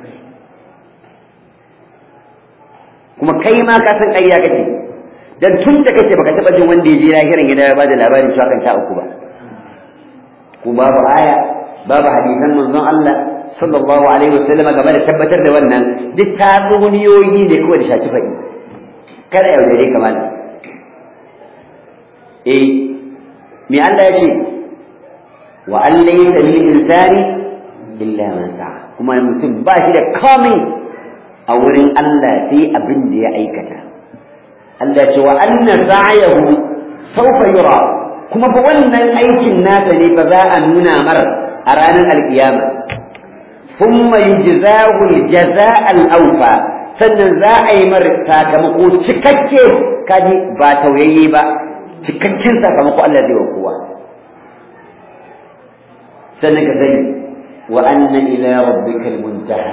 kuma kai ma ka san ƙarya kace dan tun da kake baka taɓa jin wanda ya je lahirin gida ya bada labarin cewa kan ta uku ba ko babu aya babu hadisan manzon Allah sallallahu alaihi wasallam game da tabbatar da wannan duk tatsuniyoyi ne kawai da shaci faɗi kada yaudare ka malam eh me Allah ya ce wa an laysa lil insani illa ma sa'a kuma mutum ba shi da komai a wurin Allah sai abin da ya aikata Allah ce wa anna sa'yahu sawfa yura kuma fa wannan aikin nasa ne fa za a nuna mar a ranar alkiyama ثم يجزاه الجزاء الأوفى sannan za a yi mar sakamako cikakke kaji ba tauyayye ba cikakken sakamako Allah zai wa kowa sannan ka sani wa anna ila rabbika almuntaha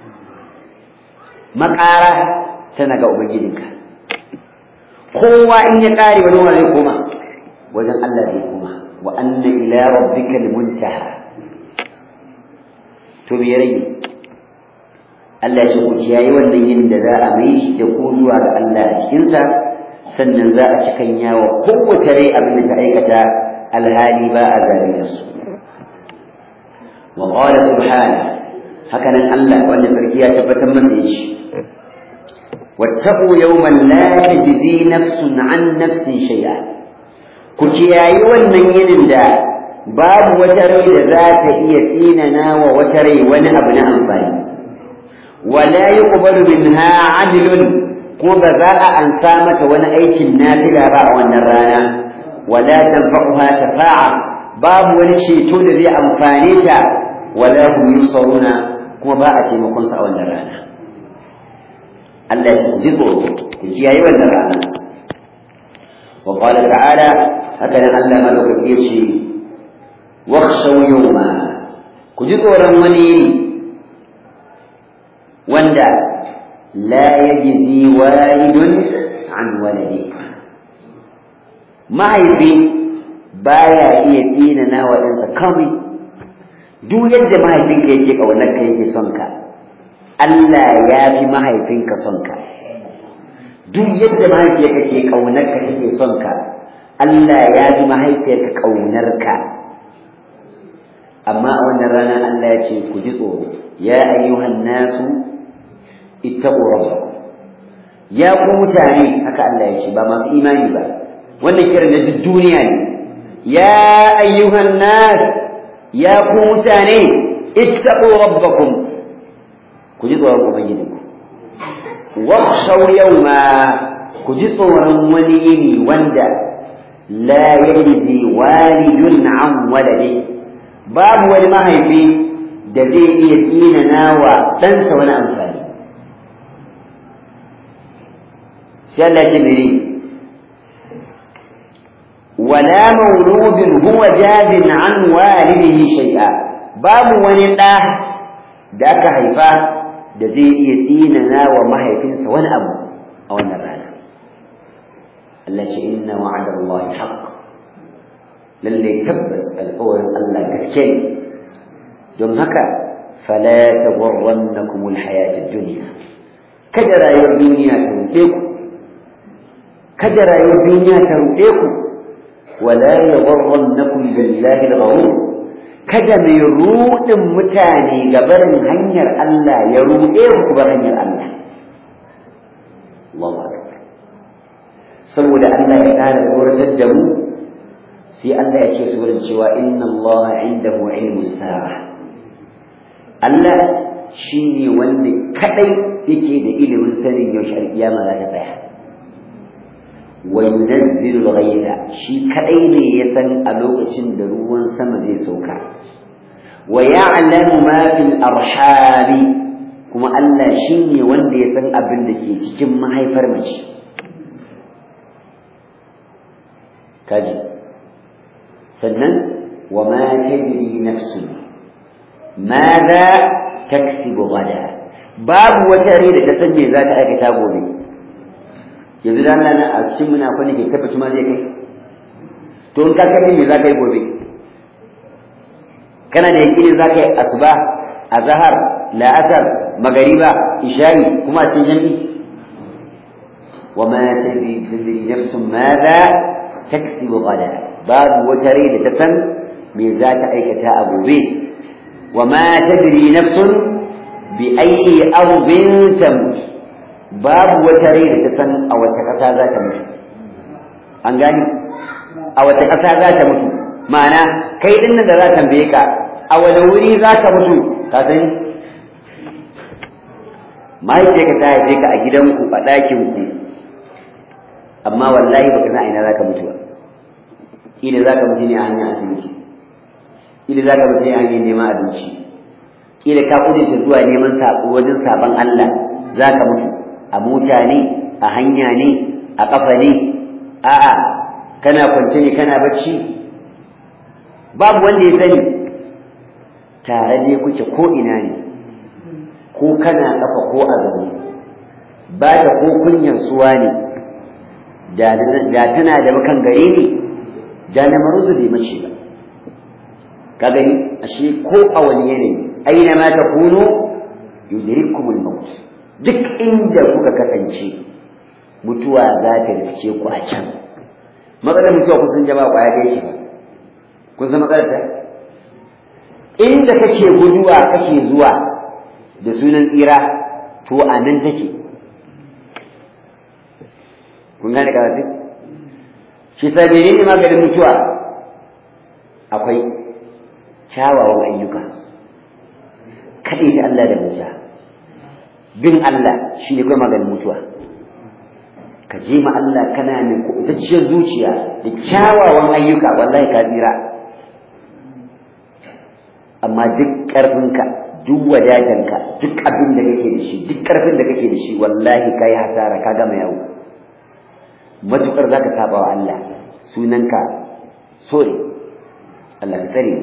makara tana ga ubangijinka kowa in ya kare wani wani zai koma wajen Allah zai koma wa anna ila rabbika almuntaha to me rage Allah ya ku kiyaye wannan yin da za a mai shi da ku zuwa ga Allah a cikinsa sannan za a cikan yawa kowace rai abin da ta aikata alhali ba a zalunta su wa qala subhana haka nan Allah wanda sarki ya tabbatar masa shi wattaqu yawman la tajzi nafsun an nafsin shay'a ku kiyaye wannan yinin da babu wata rai da za ta iya tsinana wa wata rai wani abu na amfani wala yuqbalu minha adlun kuma ba za a ansa mata wani aikin nafila ba a wannan rana wala tanfa'uha shafa'a babu wani ceto da zai amfane ta wala hum yusaruna kuma ba a taimakon sa a wannan rana Allah ya ji tsoro ku kiyaye wannan rana wa qala ta'ala haka nan Allah madaukaki ya ce واخشوا يوما كجدورا وني وندا لا يجزي والد عن ولده mahaifi baya iya tsinana wa ɗansa kawai duk yadda mahaifinka yake ƙaunar ka yake son ka Allah ya fi mahaifinka son ka duk yadda mahaifiyarka ke ƙaunar ka take son ka Allah ya fi mahaifiyarka ƙaunar ka amma a wannan rana Allah ya ce ku ji tsoro ya ayyuhan nasu ittaqu rabbakum ya ku mutane haka Allah ya ce ba masu imani ba wannan kiran da duk duniya ne ya ayyuhan nas ya ku mutane ittaqu rabbakum ku ji tsoron ubangijinku wakhshaw yawma ku ji tsoron wani yini wanda la yajzi walidun an walade babu wani mahaifi da zai iya tsinana wa ɗansa wani amfani sai Allah ya ce ولا مولود هو جاز عن والده شيئا babu wani ɗa da aka haifa da zai iya tsinana wa mahaifinsa wani abu a wannan rana Allah ce inna wa'ada Allah haqq lalle tabbas alƙawarin Allah gaske ne don haka fala taghurrannakum alhayat ad-dunya kada rayuwar duniya ta ruɗe ku kada rayuwar duniya ta ruɗe ku wala yaghurrannakum billahi al-ghurur kada mai ruɗin mutane ga barin hanyar Allah ya ruɗe ku bar hanyar Allah Allahu akbar saboda Allah ya ƙara tsoratar da mu sai Allah ya ce su wurin cewa inna Allah indahu ilmu sa'a Allah shine wanda kadai yake da ilimin sanin yaushe alkiyama za ta tsaya wa yunazzilu al-ghaytha shi kadai ne ya san a lokacin da ruwan sama zai sauka wa ya'lamu ma fil arhami kuma Allah shine wanda ya san abin da ke cikin mahaifar mace kaji sannan wa ma tadri nafsun madha taksibu gada babu wata rai da ta san me za ta aikata gobe yanzu da Allah a cikin muna akwai ke tabbaci ma zai kai to in ka kai me za ka yi gobe kana da yakinin za ka yi asuba azhar la'asar magariba isha'i kuma cikin jami'i wa ma tadri tadri nafsun madha taksibu gada babu wata rai da ta san me za ta aikata a gobe wa ma tadri nafsun bi ayyi ardin tamut babu wata rai da ta san a wace ƙasa za ta mutu an gani a wace ƙasa za ta mutu ma'ana kai din nan da za ta tambaye ka a wani wuri za ka mutu ka sani mahaifiyarka ta haife ka a gidanku a ɗakinku amma wallahi baka san a ina za ka mutu ba kila za ka mutu ne a hanyar asibiti kila za ka mutu ne a hanyar neman abinci kila ka kudinta zuwa neman saƙo wajen saɓon Allah za ka mutu a mota ne a hanya ne a ƙafa ne a'a kana kwance ne kana bacci babu wanda ya sani tare ne kuke ko ina ne ko kana ƙafa ko a zaune ba ta ko kunyan suwa ne da tana da makan gare ne da na maruzu bai mace ba ka gani ashe ko a wani yanayi aina ma takunu yudrikumul maut duk inda kuka kasance mutuwa za ta riske ku a can matsalar mutuwa kun san jama'a kwaya ɗaya shi ba kun san matsalar ta inda kake guduwa kake zuwa da sunan tsira to a nan take kun gane karatu shi sa menene maganin mutuwa akwai kyawawan ayyuka kaɗai da Allah da mutuwa bin Allah shi ne kuma maganin mutuwa ka je ma Allah kana ne kubutacciyar zuciya da kyawawan ayyuka wallahi ka tsira amma duk ƙarfinka duk wadatanka duk abin da kake da shi duk ƙarfin da kake da shi wallahi ka yi hasara ka gama yawo matuƙar za ka saba wa Allah sunanka sore Allah ka tsare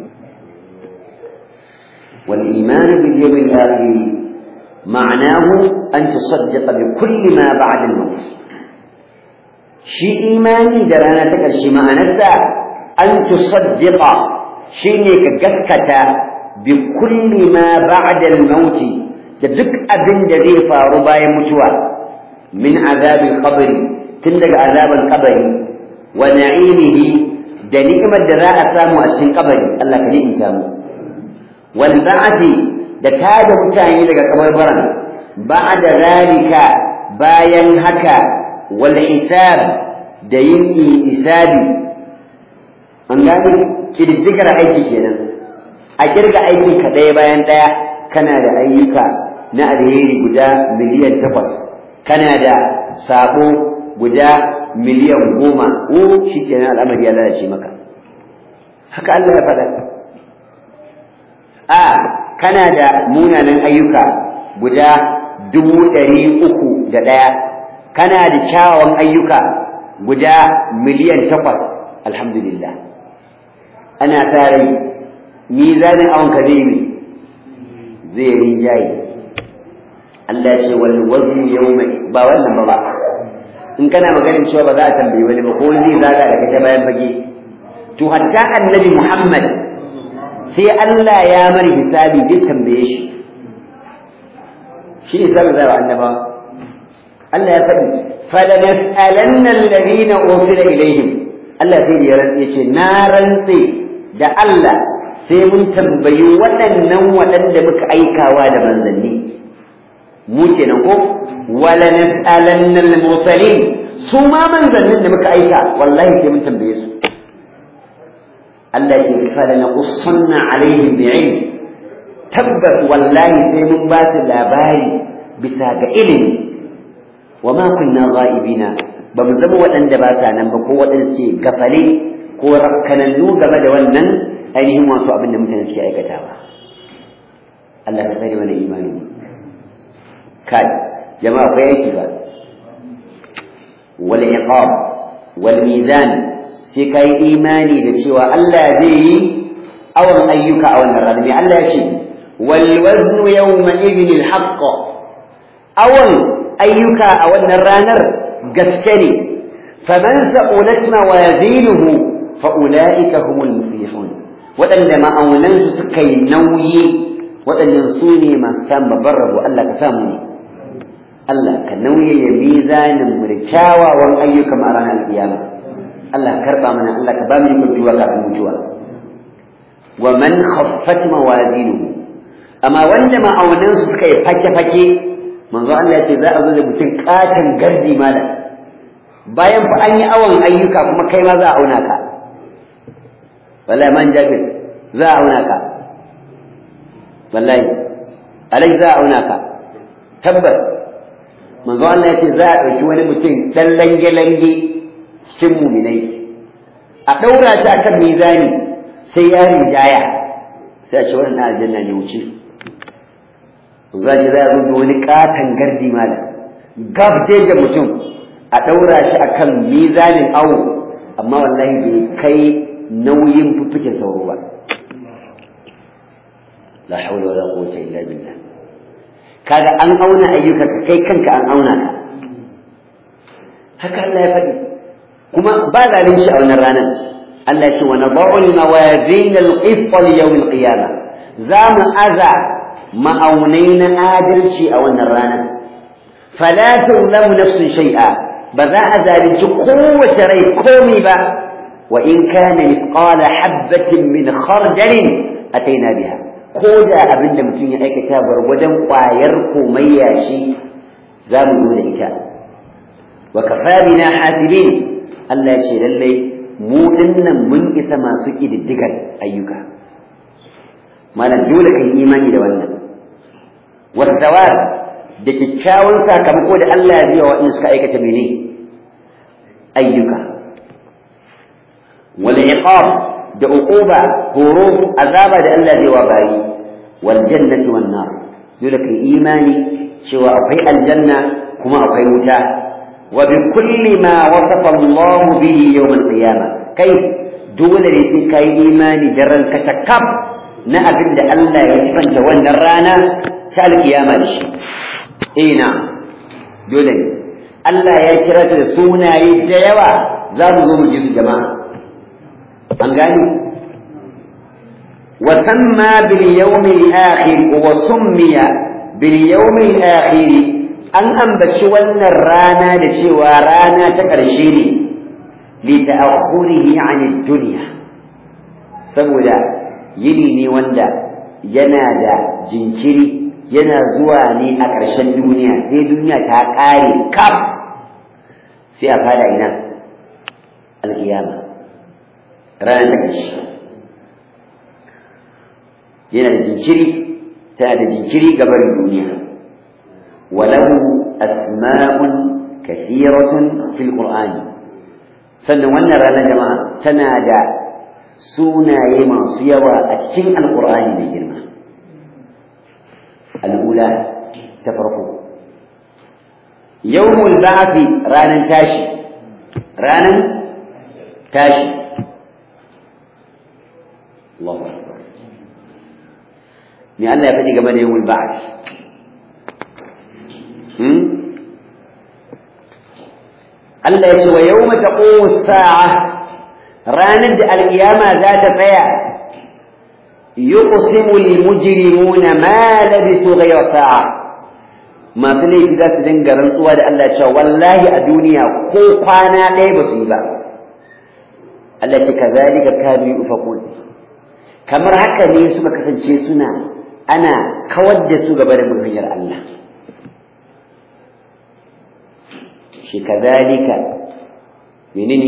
والإيمان باليوم الآخر معناه أن تصدق بكل ما بعد الموت شي إيماني درانا تكرشي ما أنسى أن تصدق شيني كجكتا بكل ما بعد الموت تدك أبن جذي فاربا يمتوى من عذاب القبر تندق عذاب القبر ونعيمه دنيكما الدراء سامو أسن قبر الله كليم سامو والبعث da tada mutane daga kabarbaran ba'da zalika bayan haka wal hisab da yin isabi an gani kididdigar aiki kenan a kirga aikin ka ɗaya bayan ɗaya kana da ayyuka na alheri guda miliyan takwas kana da sabo guda miliyan goma o shi kenan al'amari ya lalace maka haka Allah ya faɗa a kana da munanan ayyuka guda dubu ɗari uku da ɗaya kana da kyawawan ayyuka guda miliyan takwas alhamdulillah ana tare mizanin awon ka zai yi zai rinjaye Allah ya ce wal waznu yawma ba wannan ba ba in kana maganin cewa ba za a tambayi wani ba ko zai zaga da kace bayan fage to hatta annabi Muhammad sai Allah ya mari hisabi zai tambaye shi shi ne zai zai annaba Allah ya faɗi falanas'alanna alladhina ursila ilaihim Allah sai ya rantse ce na rantse da Allah sai mun tambayi waɗannan waɗanda muka aikawa da manzanni mu kenan ko wala nas'alanna al-mursalin su ma manzannin da muka aika wallahi sai mun tambaye su Allah ya fara na qussanna alaihim bi'ilm tabbas wallahi sai mun ba su labari bisa ga ilimi wa ma kunna ghaibina ba mu zama waɗanda ba sa nan ba ko waɗanda suke gafale ko rakkanannu game da wannan ainihin wasu abin da mutane suke aikatawa Allah ka tsare mana imani kai jama'a akwai aiki ba wal iqab wal mizan sai kai imani da cewa Allah zai yi awan ayyuka a wannan rana mai Allah ya ce wal waznu yawma idhin al haqq awan ayyuka a wannan ranar gaske ne faman sa'ulat mawazinuhu fa ulaika humul muflihun waɗanda ma'aunansu suka yi nauyi waɗannan su ne masu samun babban rabo Allah ka samu ne Allah ka nauye ya mizanin mu da kyawawan ayyuka a ranar kiyama Allah karɓa mana Allah ka ba mu ikon tuwa kafin mutuwa wa man khaffat mawazinuhu amma wanda ma'aunansu suka yi fake-fake manzo Allah ya ce za a zo da mutum katon gardi malam bayan fa an yi awon ayyuka kuma kai ma za a auna ka wallahi man jabir za a auna ka wallahi alai za a auna ka tabbas manzo Allah ya ce za a ɗauki wani mutum ɗan lange-lange cikin muminai a ɗaura shi akan mizani sai ya rijaya sai a ce wannan aljanna ne wuce za shi za a zo da wani katon gardi malam gab sai da mutum a ɗaura shi akan mizanin awo amma wallahi bai kai nauyin fuffuken sauro ba la haula wala quwwata illa billah kaga an auna ayyuka ka kai kanka an auna ka haka Allah ya faɗi kuma ba zalunci a wannan ranar Allah ya ce wa nadau al-mawazin al-qist li yawm al-qiyamah za mu aza ma'aunai na adalci a wannan ranar fala tuzlamu nafsun shay'a ba za a zalunci kowace rai komai ba wa in kana mithqala habatin min khardalin ataina biha ko da abin da mutum ya aikata gwargwadon ƙwayar komayya shi za mu zo da ita wa kafa bina hasibin Allah ya ce lallai mu dinnan mun isa masu ƙididdigar ayyuka malam dole ka yi imani da wannan wasawar da kyakkyawan sakamako da Allah ya biya waɗanda suka aikata mene ayyuka wal iqab da uquba horo azaba da Allah zai wa bayi wal jannati wan nar dole kai imani cewa akwai aljanna kuma akwai wuta wa bi kulli ma wasafa Allah bihi yawm al qiyamah kai dole ne sai kai imani da ranka ta kaf na abin da Allah ya sifanta wannan rana ta alkiyama da shi ina dole ne Allah ya kira ta da sunaye da yawa za mu zo mu ji su jama'a an gani وسمى باليوم الآخر وسمي باليوم الآخر أن أنبتش ون الرانا لشوى رانا تكرشيني لتأخره عن الدنيا سمولا يليني وندا ينادى جنكري yana zuwa ne a ƙarshen duniya sai duniya ta ƙare kaf sai a fada ina alƙiyama ranar ta ƙarshe yana da jinkiri tana da jinkiri gabar duniya وله أسماء كثيرة في القرآن sannan wannan ranar jama'a tana da sunaye masu yawa a cikin alƙur'ani mai girma al'ula ta farko yawmul ba'thi ranar tashi ranar tashi Allahu akbar ni Allah ya faɗi game da yawmul ba'th hmm Allah ya ce wa yawma taqumu as-sa'a ranar da alkiyama za ta tsaya yuqsimu al-mujrimuna ma labithu ghayra sa'a masu laifi za su dinga rantsuwa da Allah cewa wallahi a duniya ko kwana ɗaya ba su yi ba Allah ce kazalika kanu yufakun kamar haka ne suka kasance suna ana kawar da su gaba da hanyar Allah shi kazalika menene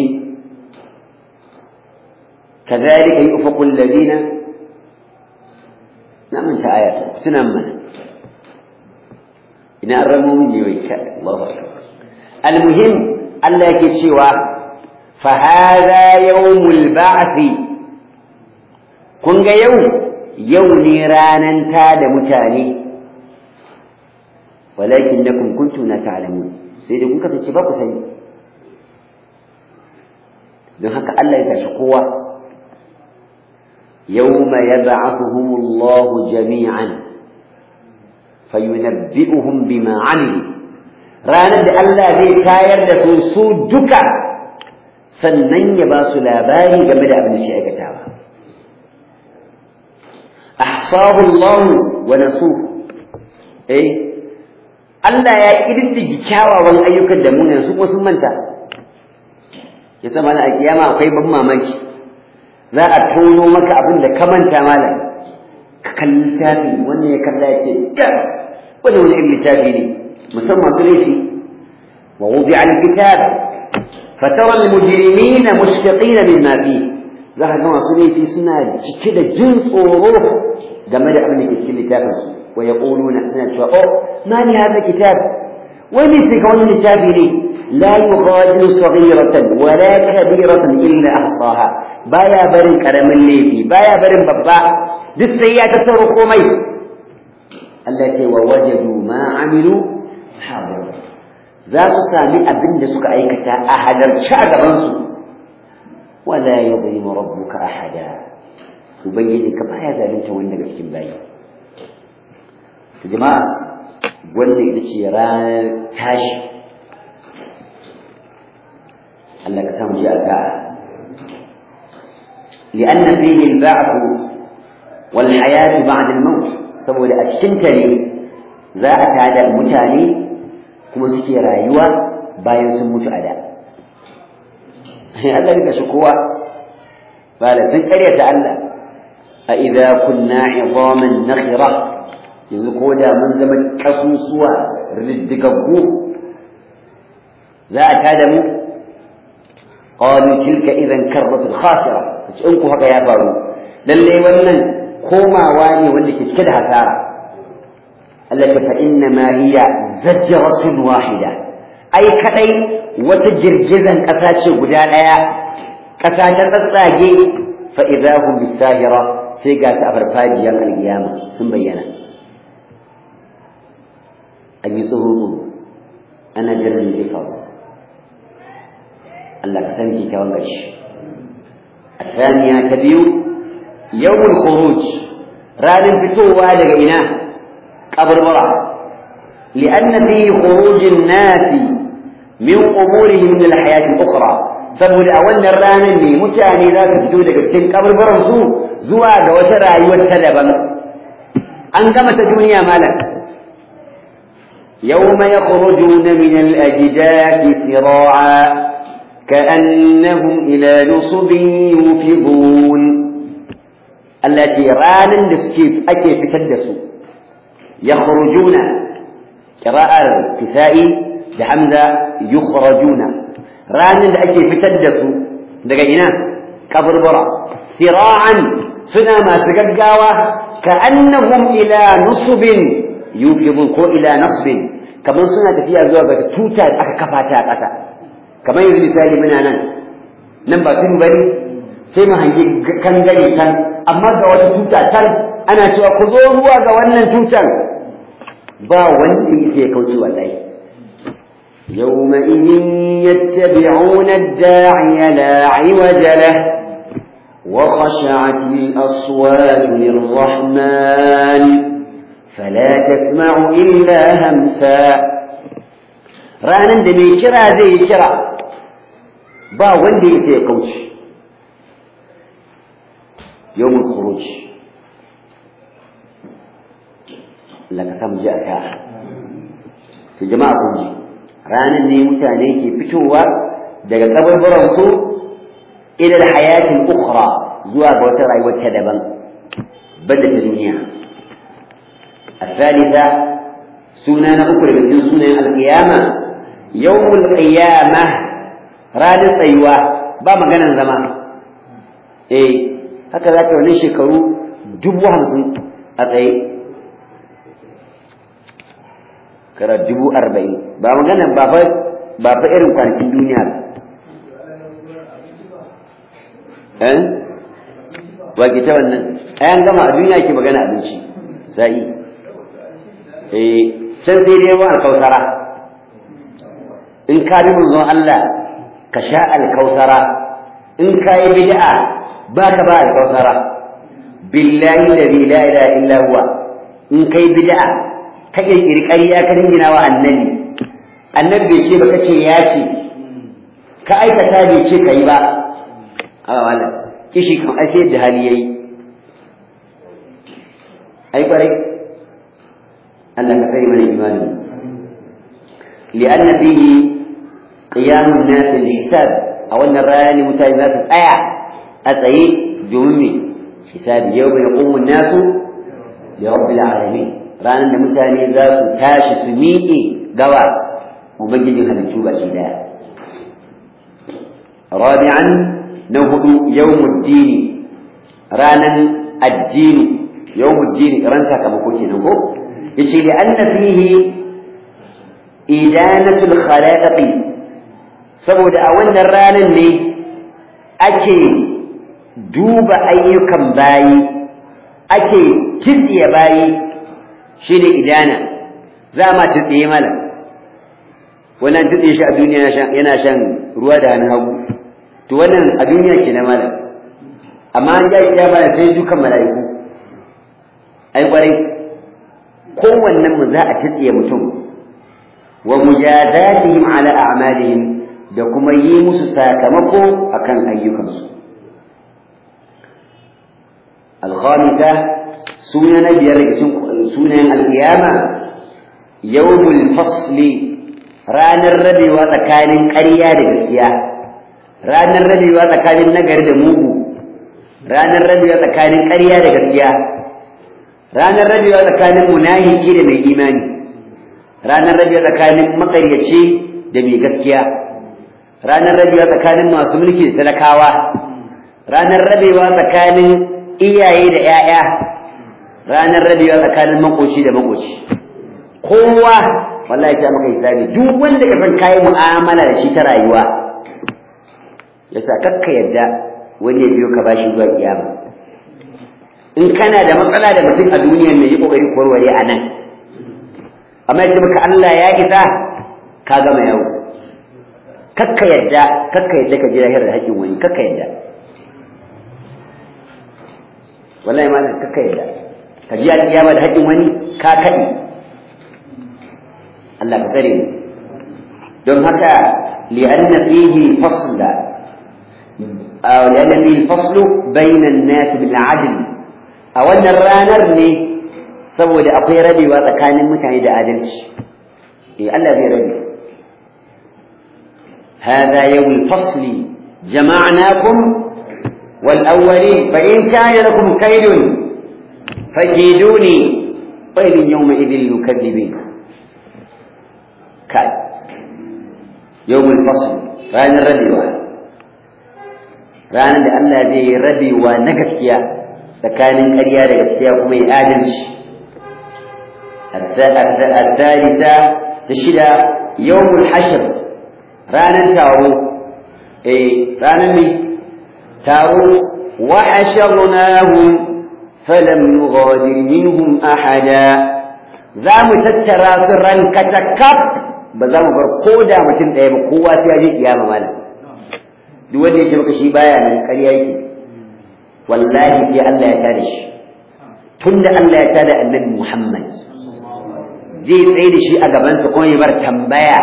kazalika yufakul ladina na manta aya suna mana ina an ramo min yoyi ka Allahu akbar almuhim Allah yake cewa fa hadha yawmul ba'th kun ga yau yau ne ranan ta da mutane walakinnakum kuntum la ta'lamun sai dai kun kasance ba ku sani don haka Allah ya tashi kowa yawma yab'athuhumullahu jami'an fayunabbi'uhum bima 'amilu ranar da Allah zai tayar da su su duka sannan ya ba su labari game da abin da shi aikatawa ahsahu Allah wa nasuhu eh Allah ya kididdige kyawawan ayyukan da munan su kuma sun manta ya sama a kiyama akwai ban mamaki za a tono maka abin da ka manta malam ka kalli littafi wannan ya kalla ya ce da wani wani irin littafi ne musamman su laifi wa wudi'a al-kitab fatara al-mujrimina mushfiqina mimma fihi za ka ga masu laifi suna cike da jin tsoro game da abin da ke cikin littafin su wa yaquluna suna cewa oh ma ni hada kitab wai me sai ga wannan littafi ne la yughadiru saghiratan wa la kabiratan illa ahsaha baya barin karamin laifi baya barin babba duk sai ya tattaro komai Allah ce wa wajadu ma amilu hadir za su sami abin da suka aikata a halarci a gaban su ولا يظلم ربك أحدا ubangiji ka baya zalunta wani daga cikin bayi jama'a wanda ita ce ranar tashi Allah ka samu ji a sa'a li'anna fihi al-ba'th wal hayat ba'da al-maut saboda a cikin ta ne za a tada mutane kuma suke rayuwa bayan sun mutu a da Allah rika shi kowa ba da sun karyata Allah a idza kunna idaman nakhira yanzu ko da mun zama kasusuwa riddigaggu za a tada mu qalu tilka idan karratun khasira kace in ku haka ya faru lalle wannan komawa ne wanda ke cike da hasara Allah ta fa inna ma hiya zajratun wahida ai kadai wata girgizan ƙasa ce guda ɗaya ƙasa ta tsatsage fa idahum bisahira sai ga ta farfajiyar alkiyama sun bayyana an yi tsoro ana jiran zai faru Allah ka san kyakkyawan gashi الثانية تبيو يوم الخروج ران فتوى لغينا قبر برع لأن فيه خروج الناس min umurihim min alhayati ukhra saboda a wannan ranar ne mutane za su fito daga cikin kaburburan su zuwa ga wata rayuwar ta daban an gama ta duniya malam yawma yakhrujuna min al-ajdati sira'a ka'annahum ila nusubin yufidun Allah ce ranar da suke ake fitar da su yakhrujuna qira'ar kisa'i da hamza yukhrajuna ranar da ake fitar da su daga ina kaburbura sira'an suna masu gaggawa ka annahum ila nusubin yufidun ko ila nasbin kamar suna tafiya zuwa ga tuta da aka kafa ta a ƙasa kamar yanzu misali muna nan nan ba tun bari sai mu hangi kan gare can amma ga wata tuta can ana cewa ku zo zuwa ga wannan tutar ba wanda yake kauce wallahi يومئذ يتبعون الداعي لا عوج له وخشعت الأصوات للرحمن فلا تسمع إلا همسا ranan da mai kira zai yi kira ba wanda ya sai kauce yawmul khuruj laka sam ji a sa'a to jama'a kun ji ranan ne mutane ke fitowa daga kaburburan su ila hayatin ukhra zuwa ga wata rayuwar ta daban bada duniya الثالثة سنة أخرى من سنة القيامة يوم القيامة راد الطيوة با مغانا زمان إيه هكذا كان شكروا جبوا همسون أتأي كرا جبوا أربعين با مغانا بابا بابا إرم كان في الدنيا eh wa ke ta wannan ayan gama a duniya ke magana abinci sai eh can sai dai wa alkausara in ka bi manzon Allah ka sha alkausara in ka yi bid'a ba ka ba alkausara billahi alladhi la ilaha illa huwa in kai bid'a ka kirkiri ƙarya ka dingina wa annabi annabi bai ce ba kace ya ce ka aikata bai ce kai ba a wannan kishi kan ai sai da hali yayi ai kwarai Allah ka kai mana imani li'anna fihi qiyam an-nas lil-hisab a wannan rana mutane za su tsaya a tsaye domin me hisabi yau bai yaqumu an-nas li rabbil alamin ranar da mutane za su tashi su miƙe gawa ubangijin halittu baki daya rabi'an na hudu yawmuddini ranan addini yawmuddini ran sakamako kenan ko yace li anna fihi idanatul khalaiqi saboda a wannan ranan ne ake duba ayyukan bayi ake kitsiye bayi shine idana za ma tsiye mala wannan tsiye shi a duniya yana shan ruwa da hannun hagu to wannan a duniya ke na mala amma an ja kiyama sai dukan mala'iku ai kwarai kowannen mu za a tsiye mutum wa mujazatihim ala a'malihim da kuma yi musu sakamako akan ayyukansu al-khamisa sunan biyar sunan al-qiyama yawmul fasli ranar rabewa tsakanin ƙarya da gaskiya ranar rabewa tsakanin nagari da mugu ranar rabewa tsakanin ƙarya da gaskiya ranar rabewa tsakanin munafiki da mai imani ranar rabewa tsakanin makaryaci da mai gaskiya ranar rabewa tsakanin masu mulki da talakawa ranar rabewa tsakanin iyaye da 'ya'ya ranar rabewa tsakanin makoci da makoci kowa wallahi ta maka hisabi duk wanda ka san kai mu'amala da shi ta rayuwa yasa kakka yadda wani ya biyo ka bashi zuwa kiyama in kana da matsala da mutum a duniyar ne yi kokari warware a nan amma ya ce maka Allah ya isa ka gama yau kakka yadda kakka yadda ka ji lahir da haƙƙin wani kakka yadda wallahi ma kakka yadda ka ji alƙiyama da haƙƙin wani ka kaɗi Allah ka tsare mu don haka li'anna fihi fasla aw li'anna fihi faslu bayna an-nas bil 'adl a wannan ranar ne saboda akwai rabewa tsakanin mutane da adalci eh Allah zai rabe هذا يوم الفصل جمعناكم والأولين فإن كان لكم كيد فكيدوني ويل يومئذ للمكذبين كاي يوم الفصل رانا الربيوة رانا الله ذي ربيوة نقسيا سكان قرية نقسيا كما يآدلش الثالثة تشدا يوم الحشر رانا تارو إيه رانا مي تارو وحشرناهم فلم نغادر منهم أحدا za mu tattara su rankata kaf ba za mu bar ko da mutum ɗaya ba kowa sai ya je kiyama malam duk wanda yake maka shi baya nan ƙarya yake wallahi sai Allah ya tada shi tunda Allah ya tada annabi Muhammad zai tsaye da shi a gabansa kuma ya bar tambaya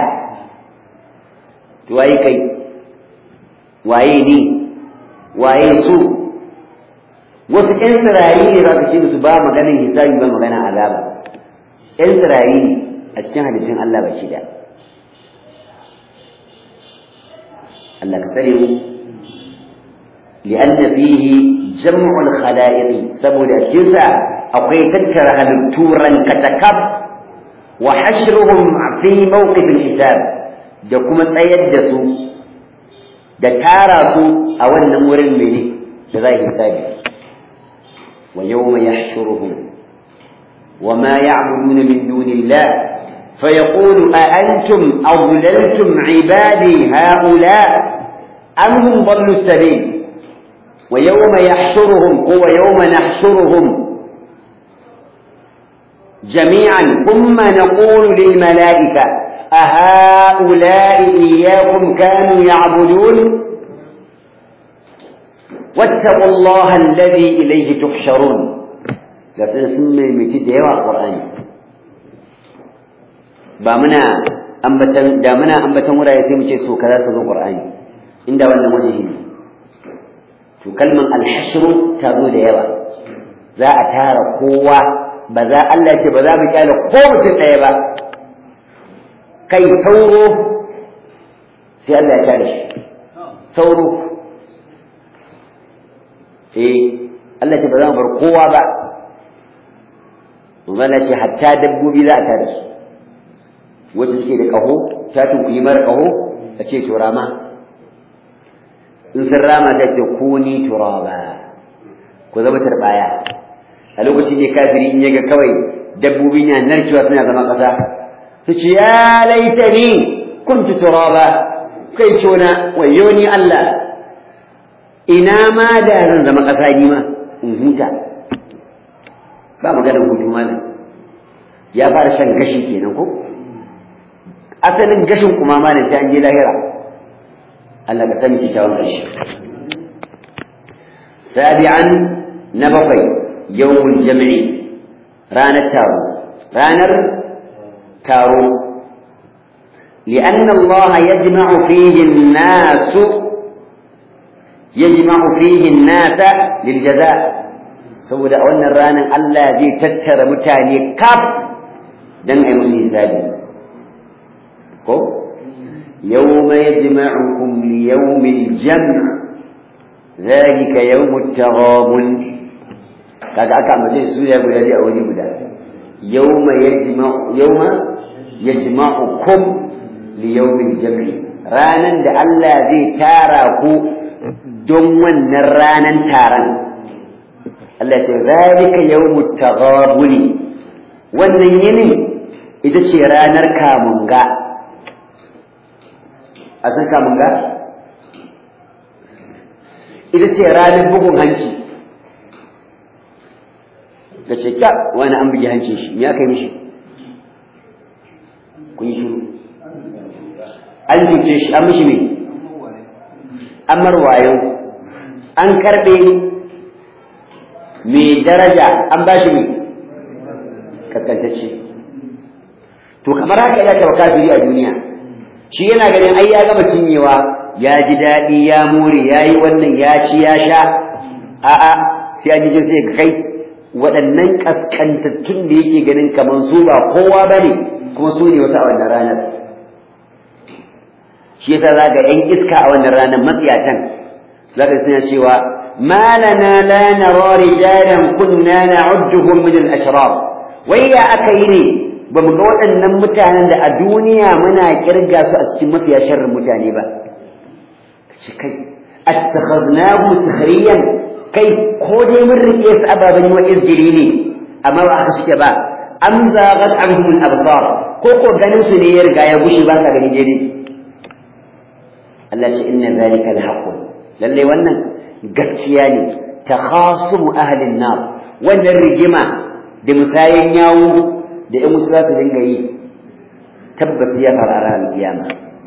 to waye kai waye ni waye su wasu ƴan tsirari ne za ka ce musu ba maganin hisabi ba maganin azaba ƴan tsirari ne a cikin hadisin Allah baki da Allah ka tsare mu li'anna fihi jam'ul khala'iq saboda cikin sa akwai tattara halittu rankatakab wa hashruhum fi mawqif al-hisab da kuma tsayar da su da tara su a wannan wurin mene da za hisabi wa yawma yahshuruhum وما يعبدون من دون الله فيقول أأنتم أضللتم عبادي هؤلاء أم هم ضلوا السبيل ويوم يحشرهم هو يوم نحشرهم جميعا ثم نقول للملائكة أهؤلاء إياكم كانوا يعبدون واتقوا الله الذي إليه تحشرون ga sun sun maimaiti da yawa a ƙwar'ani ba muna ambatan da muna ambatan wurare sai mu ce so kaza ta zo ƙwar'ani inda wannan wajihi ne to kalman alhashru ta zo da yawa za a tara kowa ba za Allah ce ba za mu kyale ko mutum ɗaya ba kai sauro sai Allah ya tare shi sauro eh Allah ce ba za mu bar kowa ba Manzana ce hatta dabbobi za a tare su wacce suke da ƙaho ta tunkuyi mara ƙaho ta ce to rama in sun rama ta ce ko ni turaba ku zama turbaya a lokacin ne kafiri in yaga kawai dabbobi na narkewa suna zama ƙasa su ce ya laita ni kuntu turaba kai cona wayo ni Allah ina ma da zan zama ƙasa ni ma in huta ba maganar hutu malam ya fara shan gashi kenan ko asalin gashin kuma malam sai an je lahira Allah ka sani kyakkyawan ƙarshe sabi'an na bakwai yawmul jam'i ranar taro ranar taro لأن الله يجمع فيه الناس يجمع فيه الناس للجزاء saboda a wannan ranar Allah zai tattara mutane kaf don a yi musu hisabi ko yawma yajma'ukum li yawmil jam' zalika yawmut taghabun kaga aka mace su ya guda a wuri guda yawma yajma'u yawma yajma'ukum li yawmil jam' ranan da Allah zai tara ku don wannan ranan taron Allah ce zalika yawmut taghabuni wannan yinin ita ce ranar kamunga a san kamunga ita ce ranar bugun hanci ka ce ka wani an bugi hancin shi me aka yi mishi kun yi shiru an duke shi an mishi me an marwayo an karɓe mai daraja an ba shi mai kaskantacce to kamar haka yana taɓa kafiri a duniya shi yana ganin ai ya gama cinyewa ya ji daɗi ya more ya yi wannan ya ci ya sha a'a sai an ji sai ga kai waɗannan kaskantattun da yake ganin kamar su ba kowa ba ne kuma su ne wasu a wannan ranar shi yasa za ga 'yan iska a wannan ranar matsiyatan za ka suna cewa ما لنا لا نرى رجالا كنا نعدهم من الأشرار ويا أكيني بمقوة أن متانا دا الدنيا منا كرقا سأستمى فيها شر متاني با كي اتخذناه سخريا كي قودي من رئيس أبا بني وإذجليني أما وعكسك با am zaghat anhum al-absar ko ko ganin su ne ya riga ya gushe ba ka gani daidai Allah ce inna zalika al-haqq lalle wannan gaskiya ne takhasumu ahli an-nar wannan rigima da musayen yawo da ƴan mutu za su dinga yi tabbas ya fara ran kiyama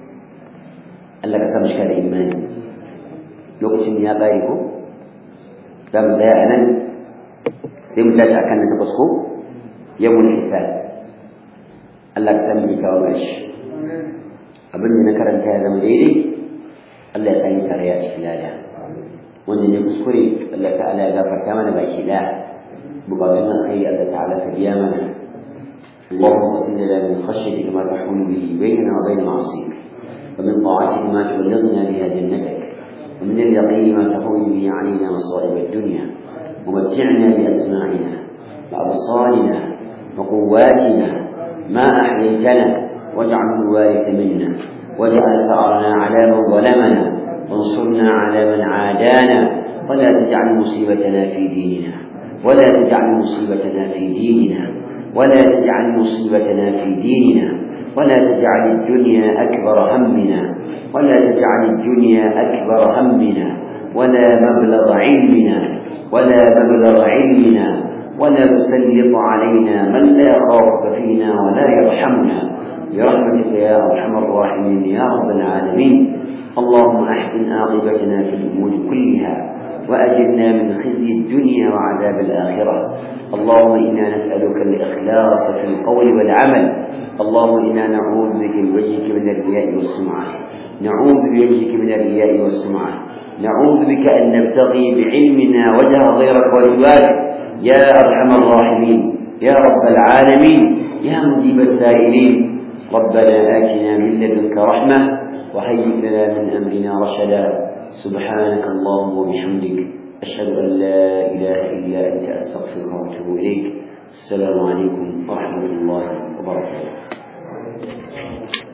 Allah ka samu shi da imani lokacin ya tsare ko za mu tsaya a nan sai mu tashi akan na takwas ko yawon hisab Allah ka san mai kawo gashi abin da na karanta ya zama daidai Allah ya sani tare ya cikin lada wanda ne kuskure Allah ta'ala ya gafarta mana baki daya bukatun nan kai Allah ta'ala ka biya mana اللهم اقسم لنا من خشيتك ما تحول به بيننا وبين معصيك ومن طاعتك ما تبلغنا بها جنتك ومن اليقين ما تحول به علينا مصائب الدنيا ومتعنا بأسماعنا وأبصارنا وقواتنا ما أحييتنا واجعله الوارث منا واجعل ثأرنا على من ظلمنا وانصرنا على من عادانا ولا تجعل مصيبتنا في ديننا ولا تجعل مصيبتنا في ديننا ولا تجعل مصيبتنا في ديننا ولا تجعل الدنيا أكبر همنا ولا تجعل الدنيا أكبر همنا ولا مبلغ علمنا ولا مبلغ علمنا ولا تسلط علينا من لا يخافك فينا ولا يرحمنا برحمتك يا أرحم الراحمين يا رب العالمين اللهم أحسن عاقبتنا في الأمور كلها وأجرنا من خزي الدنيا وعذاب الآخرة اللهم إنا نسألك الإخلاص في القول والعمل اللهم إنا نعوذ بك بوجهك من الرياء والسمعة نعوذ بوجهك من الرياء والسمعة نعوذ بك أن نبتغي بعلمنا وجه غيرك ورضاك يا أرحم الراحمين يا رب العالمين يا مجيب السائلين ربنا آتنا من لدنك رحمة وهيئ لنا من أمرنا رشدا سبحانك اللهم وبحمدك أشهد أن لا إله إلا أنت أستغفرك وأتوب إليك السلام عليكم ورحمة الله وبركاته